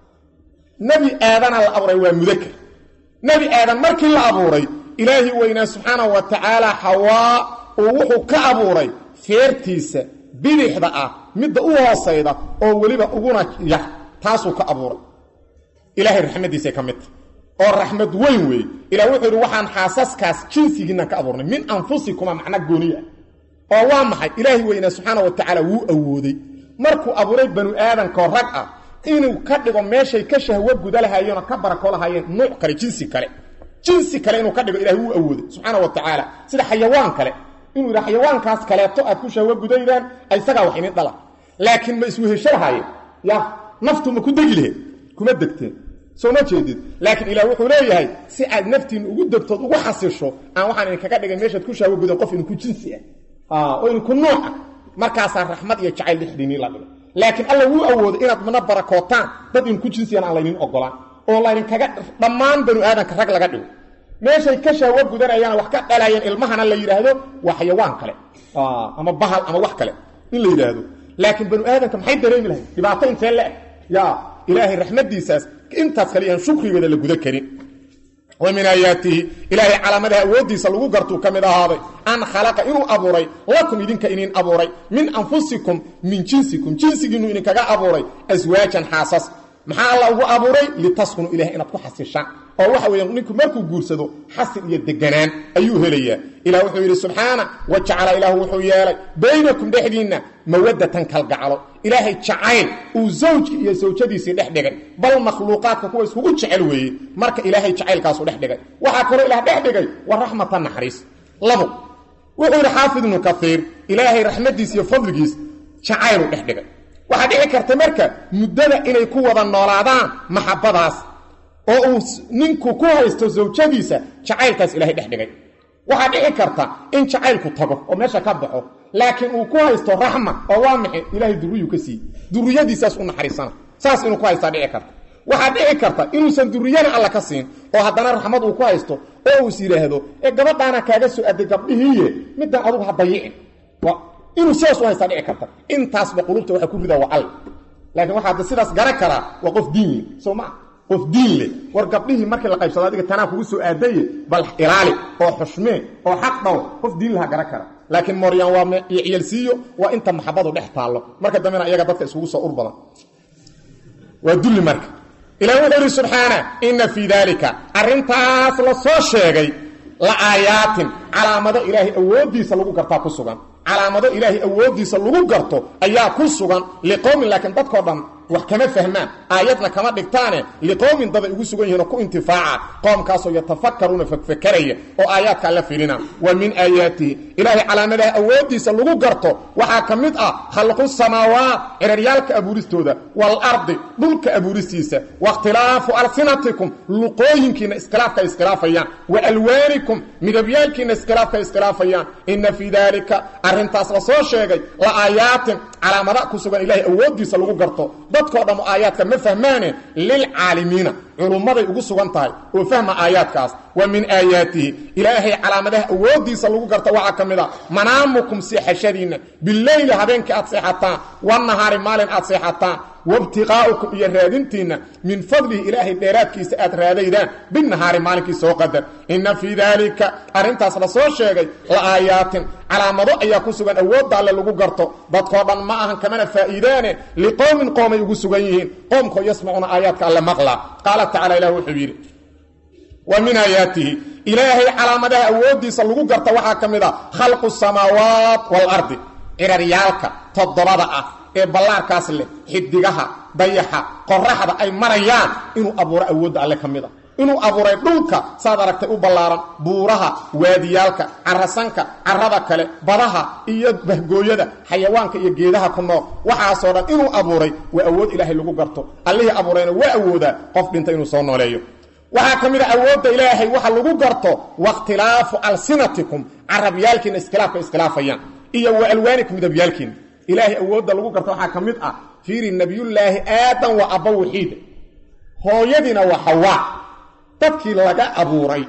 nebi aadana la abuuray waa mudakar nebi aadan markii la abuuray ilaahi weynaa subxaanahu wa tacaala xawaa uu wuxuu ka abuuray feertiisa bidixda ah midda u hoosayda oo weliba uguna yar taasuu ka abuuray ilaahay raxmadiisay ka midta oo raxmad weyn weeye ilah wuxuu yidhi waxaan xaasaskaas jinsigiinnan ka abuurnay min anfusikuma macna gooniya oo waa maxay ilaahay weynaa subxaana wa tacaala wuu awooday markuu abuuray banu aadankoo rag ah inuu ka dhigo meeshay ka shahwo guda lahaayeenoo ka barako lahaayeen nuuc kale jinsi kale jinsi kale inuu ka dhigo ilahay wuu awooday subxaana wa tacaala sida xayawaan kale inuu yidha xayawaankaas kaleeto aad ku shahwo gudaydaan isagaa wax idin dhala laakiin ma iswehesho lahaayeen ya naftu ma ku degi laheed kuma degteen soo ma jeedid laakiin ilaah wuxuu leeyahay si aad naftiinna ugu degtood ugu xasisho aan waxaan idinkaga dhigay meeshaad ku shahwo gudan qof idinku jinsi ah oo idinku nooca markaasaa raxmad iyo jacayl dhexdiinii la dhigo laakiin alla wuu awooday inaad mana barakootaan dad idinku jinsiyan aan laynin ogolaan oo laydinkaga dhammaan banu aadanka rag laga dhigo meeshay ka shahwo gudanayaan wax ka dhalayeen ilmahana la yidhaahdo waa xayawaan kale ama bahal ama wax kale in la yidhaahdo laakiin banu aadanka maxay dareemi lahayd dhibaato intee le-eg ya ilaahay raxmadiisaas intaas kale iyaan shukrigeeda la guda karin wa min aayaatihi ilaahay calaamadaha awooddiisa lagu gartuu ka mid ahaaday an khalaqa inuu abuuray lakum idinka inin abuuray min anfusikum min jinsikum jinsigiinu idinkaga abuuray aswaajan xaasas maxaa alla ugu abuuray litaskunu ilahay inaad ku xasishaan oo waxa weya ninku markuu guursado xasil iyo deganaan ayuu helayaa ilah wuxuu yidhi subxaana wa jacala ilaahu wuxuu yeelay baynakum dhexdiinna mawadatan kalgacalo ilaahay jacayl uu zawjki iyo sawjadiisii dhex dhigay bal makhluuqaadka kuwa iskugu jecel weeye marka ilaahay jacaylkaasu dhex dhigay waxaa kaloo ilaah dhex dhigay wa raxmatan naxariis labo wuxuu yidhi xaafid ibnu kaiir ilaahay raxmadiis iyo fadligiis jacaylu dhex dhigay waxaa dhici karta marka muddada inay ku wada noolaadaan maxabadaas oo uu ninku ku haysto zawjadiisa jacaylkaas ilahay dhex dhigay waxaa dhici karta in jacaylku tago oo meesha ka baxo laakiin uu ku haysto raxma oo waa maxay ilaahay durriyu ka siiye durriyadiisaas u naxariisana saas inuu ku haystaa dhici karta waxaa dhici karta inuusan durriyana alla ka siin oo haddana raxmad uu ku haysto oo uus yidhaahdo ee gabadhaana kaaga soo aday gabdhihiiye middan adugu ha dayicin inuu sidaas u haystaa dhici karta intaasba qulubta waxa ku ridaa waa all laakiin waxaa sidaas garan karaa waa qof diin leh soo maa qof diin leh war gabdhihii markii la qaybsado adiga tanaa kugu soo aadaye bal ilaali oo xushmee oo xaq dhow qof diin laha garan kara laakiin moryaan waa ciyalsiiyo waa inta maxabadu dhex taallo marka dambena iyaga dadka iskugu soo ur badan waa dulli marka ilah wuxuu yidhi subxaana inna fii daalika arrintaas la soo sheegay la aayaatin calaamado ilaahay awooddiisa lagu gartaa ku sugan calaamado ilaahay awooddiisa lagu garto ayaa ku sugan liqowmin laakiin dadkoo dhan wax kama fahmaan aayadna kama dhigtaane liqowmin daday ugu sugan yihiin oo ku intifaaca qoomkaasoo yatafakaruuna fakfakaraya oo aayaadka alla fiirina wa min aayaatihi ilaahay calaamadaha awooddiisa lagu garto waxaa ka mid ah khalqu samaawaat ciraryaalka abuuristooda waalardi dhulka abuuristiisa waاkhtilaafu alsinatikum luqooyinkiina iskhilaafka iskhilaafayaan wa alwaanikum midabyaalkiina iskhilaafka iskhilaafayaan ina fii daalika arrintaas la soo sheegay la aayaatin calaamada ku sugan ilahay awooddiisa lagu garto dadkoo dhammo aayaadka ma fahmaane lilcaalimiina culummaday ugu sugan tahay oo fahma aayaadkaas wa min aayaatihi ilaahay calaamadaha awooddiisa lagu garta waxaa ka mid a manaamukum seexashadiinna bileyli habeenkii aad seexataan wanahaari maalin aad seexataan wabtiqaa'ukum iyo raadintiinna min fadlihi ilaahay dheeraadkiisa aad raadaydaan binahaari maalinkii soo qadar inna fii daalika arrintaas la soo sheegay la aayaatin calaamado ayaa ku sugan awoodda alle lagu garto dadkoo dhan ma ahan kamana faa'iidaane liqowmin qoomay ugu sugan yihiin qoomkoo yasmacuuna aayaadka alle maqlaa qaala tacala ilah wuxuu yidhi wa min aayaatihi ilaahay calaamadaha awooddiisa lagu garta waxaa ka mid a khalqu samaawaat waalardi ciraryaalka toddobada ah ee ballaarkaas leh xidigaha dayaxa qoraxda ay marayaan inuu abuuro awoodda alle ka mid a inuu abuuray dhulka saad aragtay u ballaaran buuraha waadiyaalka carasanka carada kale badaha iyo bahgooyada xayawaanka iyo geedaha ku nool waxaasoo dhan inuu abuuray waa awood ilaahay lagu garto allihii abuurayna waa awoodaa qof dhinta inuu soo nooleeyo waxaa ka mid a awoodda ilaahay waxa lagu garto wakhtilaafu alsinatikum carabyaalkiina iskhilaafka iskhilaafayaan iyo wa alwaanikum midabyaalkiina ilaahay awoodda lagu garto waxaa ka mid ah fiiri nabiyullaahi aadam waa abba waxiida hooyadiina waa xawaa dadkii laga abuuray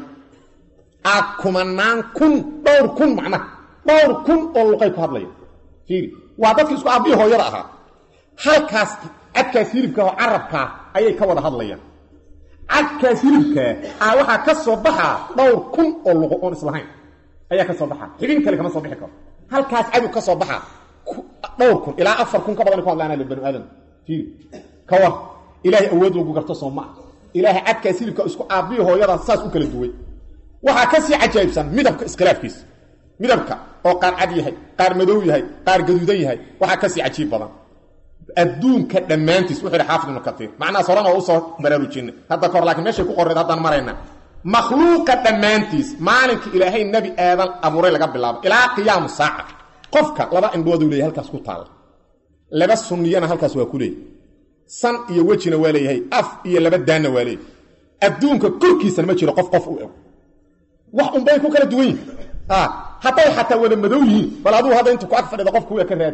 a kumanaan kun dhowr kun macnaha dhowr kun oo luqay ku hadlaya fiiri waa dadkii isku aabbihi hooyada ahaa halkaas cadkaas hilibka oo carabkaa ayay ka wada hadlayaan cadkaas hilibkaa a waxaa ka soo baxaa dhowr kun oo luqo oon islahayn ayaa ka soo baxaa xibin kale kama soo bixi karo halkaas cadow ka soo baxaa dhowr kun ilaa afar kun ka badan ku hadlaana banu aadam fiiri ka war ilaahay awood lagu garto soo maa ilaahay cadkaas hilibka isku aabbihi hooyada saas u kala duway waxaa ka sii cajaa'ibsan midabka iskhilaafkiisa midabka oo qaar cad yahay qaar madow yahay qaar gaduudan yahay waxaa ka sii cajiib badan adduunka dhammaantiis wuxuu yidhi xaafid ibnu katiir macnahaas horena waa usoo baraarujinay hadda kahor lakiin meeshay ku qorreed haddaan marayna makhluuqa dhammaantiis maalinkii ilaahay nebi aadan abuuray laga bilaabo ilaa qiyaamu saaca qofka laba indhooduu leeyahy halkaas ku taalla laba sunniyana halkaas waa ku leeyahy san iyo wejina waa leeyahay af iyo laba daanna waa leeyahay adduunka korkiisana ma jiro qof qof u eg wax unbay ku kala duwan yihin hadday xataa wada madow yihiin bal aduu hadda inta ku ag fadhida qofka u eg ka raadi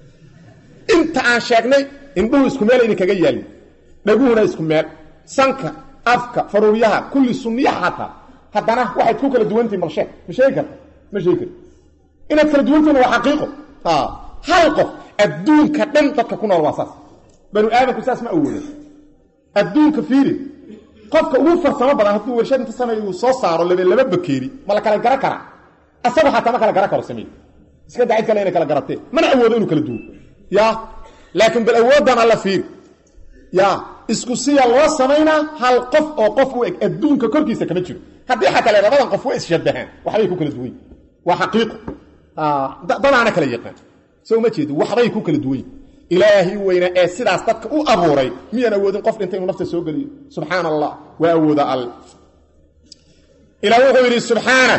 inta aan sheegnay indhuhu isku meel idin kaga yaalin dhaguhuna isku meel sanka afka faruuryaha kulli sunniyaha xataa haddana waxayd ku kala duwantihin bal sheeg ma sheegi karta ma sheegi karta inaad kala duwantihin waa xaqiiqo hal qof adduunka dhan dadka ku nool waa saas banu aadamku saas ma awooda adduunka fiiri qofka ugu farsamo badan hadduu warshad inta sameeyo uu soo saaro laba laba bakeeri ma la kala garan karaa asaga xataa ma kala garan karo sameey iska dacid kale inay kala garatee mana awoodo inuu kala duwo ya laakiin bal awooddan alla fiiri ya isku siya loo samaynaa hal qof oo qof u eg adduunka korkiisa kama jiro haddii xataa le labadan qof wa isshabahaan waxbay ku kala duwan waa xaqiiqo dadaana kala yaqaan soo ma jeedo waxbay ku kala duwan ilaahi weyna ee sidaas dadka u abuuray miyaan awoodin qof dhinta inuu nafta soo geliyo subxaan allah waa awooda alle ilaa wuxuu yidhi subxaana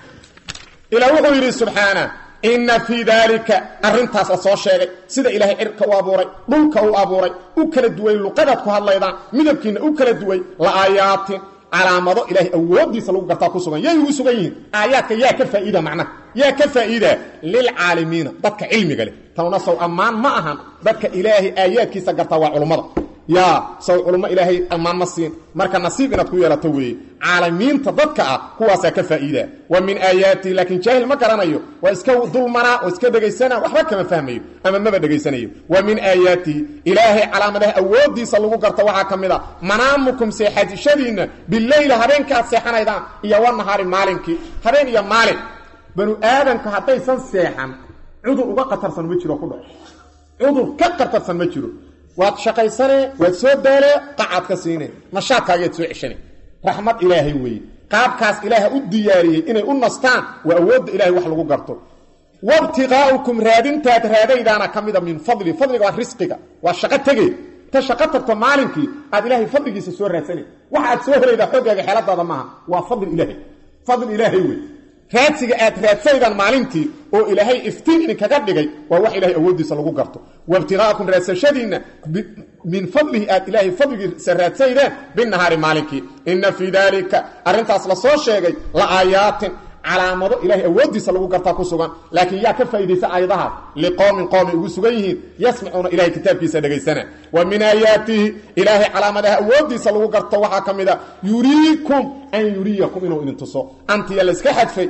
ilaa wuxuu yidhi subxaana inna fii daalika arrintaas la soo sheegay sida ilaahay cirka u abuuray dhulka u abuuray u kala duway luqadaad ku hadlaydaan midabkiinna u kala duway la aayaatin calaamado ilaahay awooddiisa lagu gartaa ku sugan yay ugu sugan yihiin aayaadka yaa ka faa'iida macnaha yaa ka faa'iida lilcaalimiina dadka cilmiga leh tanuna sow ammaan ma ahan dadka ilaahay aayaadkiisa gartaa waa culummada yaa sow culummo ilaahay ammaan ma siin marka nasiib inaad ku yeelato weeye caalamiinta dadka ah kuwaasaa ka faa'iida wa min aayaatihi laakiin jaahil ma garanayo waa iska dulmanaa oo iska dhegaysana waxba kama fahmayo ama maba dhegaysanayo wa min aayaatihi ilaahay calaamadaha awooddiisa lagu garto waxaa ka mid a manaamukum seexadishadiinna bileyla habeenka aad seexanaydaan iyo wanahaari maalinkii habeen iyo maalin banu aadamka haddaysan seexan cudur uga qatarsan ma jiro ku dhaco cudur ka qatarsan ma jiro waad shaqaysane waad soo daalee qacaad ka siine nashaadkaagaad soo ceshane raxmad ilaahay weeye qaabkaas ilaaha u diyaariyey inay u nastaan waa awoodda ilahay wax lagu garto wabtiqaa'ukum raadintaad raadaydaana ka mida min fadli fadliga waa risqiga waa shaqo tegey ta shaqo tagto maalinkii aad ilaahay fadligiisa soo raadsanay waxa aad soo helaydaa xoggaaga xeeladaada maaha waa fadli ilaahay fadli ilaahay wey raadsiga aad raadsaydaan maalintii oo ilaahay iftiin idinkaga dhigay waa wax ilahay awooddiisa lagu garto waibtiqaa'akum raadsashadiinna min fadlihi aad ilaahay fadligiisa raadsaydeen binahaari maalinkii inna fii daalika arrintaas la soo sheegay la aayaatin calaamado ilahay awooddiisa lagu gartaa ku sugan laakiin yaa ka faa'iidaysa aayadahaas liqoomin qoomay ugu sugan yihiin yasmacuuna ilahay kitaabkiisa dhegaysana wa min aayaatihi ilaahay calaamadaha awooddiisa lagu garto waxaa ka mid a yuriikum an yuriyakum inuu idin tuso antiya la iska xadfay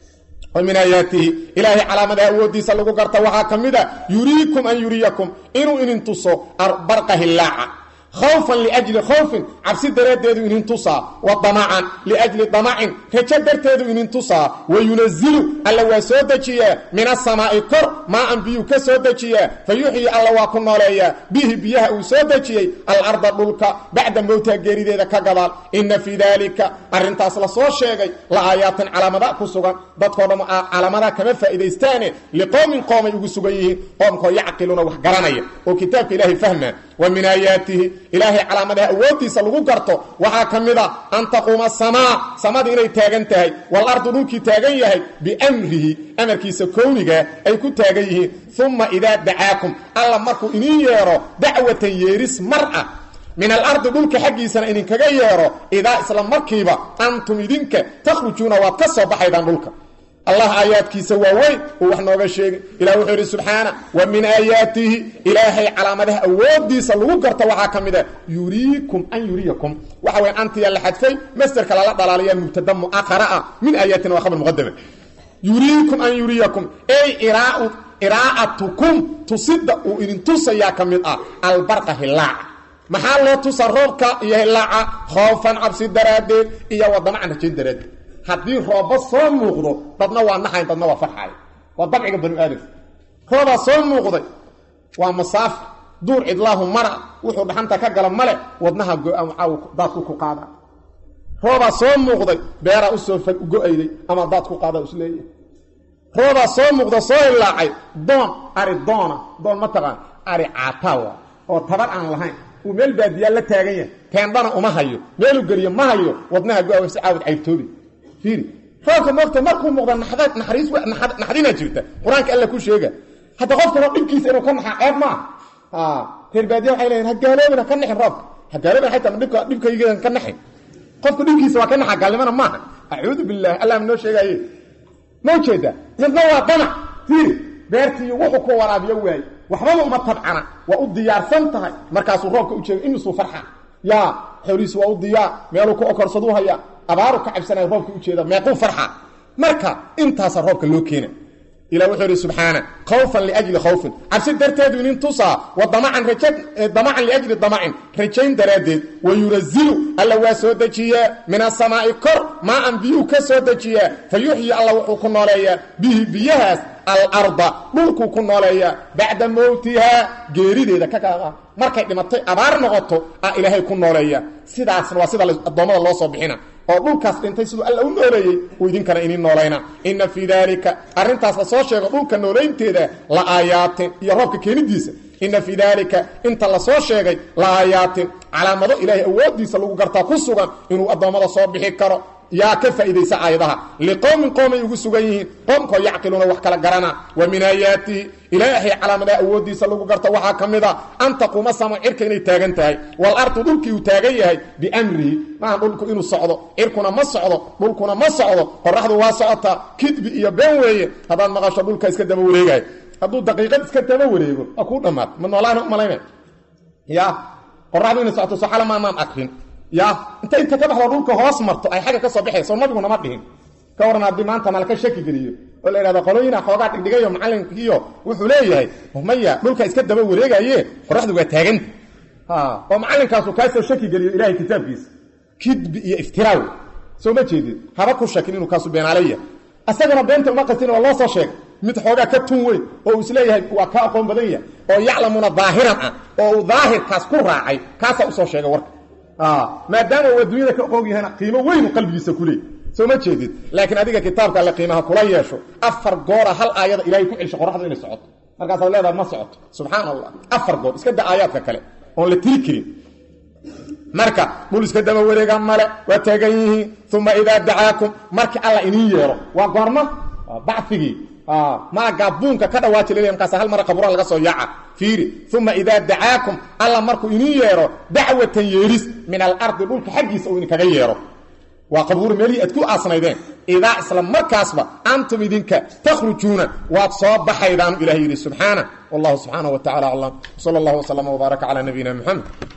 wa min aayaatihi ilaahay calaamadaha awooddiisa lagu garta waxaa ka mid a yuriikum an yuriyakum inuu idin tuso barqa hillaaca khawfan liajli khawfin cabsi daraaddeedu inin tusaa wa damacan liajli damacin rajo darteedu inin tusaa wa yunazilu alla waa soo dejiyaa min asamaa'i kor maa an biyuu ka soo dejiyaa fa yuxyi alla waa ku nooleeyaa bihi biyaha uu soo dejiyey alarda dhulka bacda mowtaa geerideeda ka gadaal inna fii daalika arrintaas la soo sheegay la aayaatin calaamada ku sugan dadkoo dham calaamadaha kama faa'iidaystaane liqowmin qoomay ugu sugan yihiin qoomkoo yacqiluuna wax garanaya oo kitaabka ilaahay fahmaa wa min aayaatihi ilaahay calaamadaha awooddiisa lagu garto waxaa ka mid a an taquuma asamaa samadii inay taagan tahay walardu dhulkii taagan yahay biamrihi amarkiisa kownigaa ay ku taagan yihiin uma idaa dacaakum alla markuu iniin yeedho dacwatan yeeris mar ah min alardi dhulka xaggiisana idinkaga yeedho idaa isla markiiba antum idinka takhrujuuna waad ka soo baxaydaan dhulka allah aayaadkiisa waa weyn uu wax nooga sheegi ilah wuxuu yidhi subxaana wa min aayaatihi ilaahay calaamadaha awooddiisa lagu garto waxaa ka mid a yuriikum an yuriyakum waxa weya antiya la xadfay masderka lala dhalaalayaa mubtada mu'aqara ah min aayaatina waa khabar muqadama yuriikum an yuriyakum ey iraau iraa'atukum tusidda uu idin tusayaa ka mid ah albarqa hilaaca maxaa loo tusa roobka iyo hilaaca khoofan cabsi daraaddeed iyo wadamacan rajayn daraaddeed haddii roobba soo muuqdo dadna waa naxayn dadna waa farxaay waa dabciga banu aadamka roobaa soo muuqday waa masaafir duur cidlaahu mara wuxuu dhaxanta ka gala male wadnaha go-caaw daadku ku qaada roobaa soo muuqday beeraa usoo go-ayday ama daad ku qaada isleeyahay roobaa soo muuqda soo hilaacay doon ari doona doon ma taqaan ari caataawa oo tabar aan lahayn uu meel baadiyaa la taagan yahay teendhana uma hayo meeluu geliyo ma hayo wadnaha go-a si caawad caybtoobi fiiri roobka moogta markuu muuqda naxdad naxariis naxdinaa jirta qur-aanka alla ku sheega hadda qofkana dhibkiisa inuu ka naxaa ceeb ma ah reer baadiya waxay leeyihin hagaaloobin ha ka naxin roobka hagaaloobin xaytaa dhibka dhibkayga ka naxin qofka dhibkiisa waa ka naxaa gaalnimana maaha acuudu billahi allah noo sheegaaye ma ujeeda midna waa danac fiiri beertii wuxuu ku waraabiyo waaye waxbaba uma tabcana waa u diyaarsan tahay markaasuu roobka u jeega imisuu farxa yaa xoolihiisu waa u diyaar meeluu ku okorsaduu hayaa abaaru ka cabsanaya roobka ujeeda meequu farxa marka intaasa roobka loo keena ilah wuxuu yidhi subxaana khawfan liajli khawfin cabsi darteedu inin tusaa wa damacan raja damacan liajli damacin rajayn daraaddeed wa yurazilu alla waa soo dejiyaa min asamaa'i kor maa an biyuu ka soo dejiyaa fa yuxyi alla wuxuu ku nooleeyaa bihi biyahaas alarda dhulkuu ku nooleeyaa bacda mowtihaa geerideeda ka kaaa markay dhimatay abaar noqoto ah ilaahay ku nooleeya sidaasna waa sida addoommada loo soo bixina oo dhulkaas dhintay siduu alla u nooleeyey uu idinkana inin noolayna inna fii daalika arrintaas la soo sheego dhulka noolaynteeda la aayaatin iyo roobka keenidiisa inna fii daalika inta la soo sheegay la aayaatin calaamado ilaahay awooddiisa lagu gartaa ku sugan inuu addoommada soo bixi karo yaa ka faa'iidaysa aayadaha liqowmin qoomay ugu sugan yihiin qoomkoo yacqiluuna wax kala garana wa min aayaatihi ilaahay calaamadaha awooddiisa lagu garta waxaa ka mid a an taquuma sama cirka inay taagan tahay wal ardu dhulkii uu taagan yahay biamrihi maaha dhulku inuu socdo cirkuna ma socdo dhulkuna ma socdo qoraxdu waa socotaa kidbi iyo been weeye haddaad maqasho dhulka iska daba wareegayo hadduu daqiiqad iska daba wareego waa kuu dhammaad ma noolaana umalayna ya qoraxdu inay socoto soxala maanaan akrin ya inta inta ka baxdo dhulka hoos marto ay xagga ka soo baxayso nabiguna ma dhihin ka waran haddii maanta malka shaki geliyo oo la yidhahdo qolooyina xoogaa dhigdhigayo macalinkiiyo wuxuu leeyahay maya dhulka iska daba wareegaye qoraxdu waa taaganta oo macalinkaasu kaasoo shaki geliyo ilahay kitaabkiisa kidbi iyo iftiraaw soo ma jeedid haba ku shakin inuu kaasu beenaalaya asagana beenta uma qastin waa loo soo sheegay mid xoogaa ka tun weyn oo uu isleeyahay waa ka aqoon badan yahay oo yaclamuna daahiran ah oo uu daahirkaas ku raacay kaasaa usoo sheegay warka maadaama uu adduunyada ka og yahayna qiimo weynu qalbigiisa ku leey soo ma jeedid laakiin adiga kitaabka alle qiimaha kula yeesho afar goora hal aayada ilahay ku celsho qoraxdu inay socoto markaasaad leedaha ma socoto subxaan allah afar goor iska da aayaadka kale oon la tiri karin marka dhul iska daba wareega male waa taagan yihiin uma idaa dacaakum markii alla iniin yeero waa goorma bacigii maagaa buunka ka dhawaaji lel markaas hal mara qabuura laga soo yaaca fiiri uma idaa dacaakum alla markuu iniin yeero dacwatan yeeris min alardi dhulka xaggiisa uu idinkaga yeero waa qabuur meelihii aad ku aasnaydeen idaa isla markaasba antum idinka takhrujuuna waad soo baxaydaanu ilahay yidhi subxaana wallahu subxaanaه wa tacala aclam sal اllah wslama wbaaraka calى nabiyina mxamed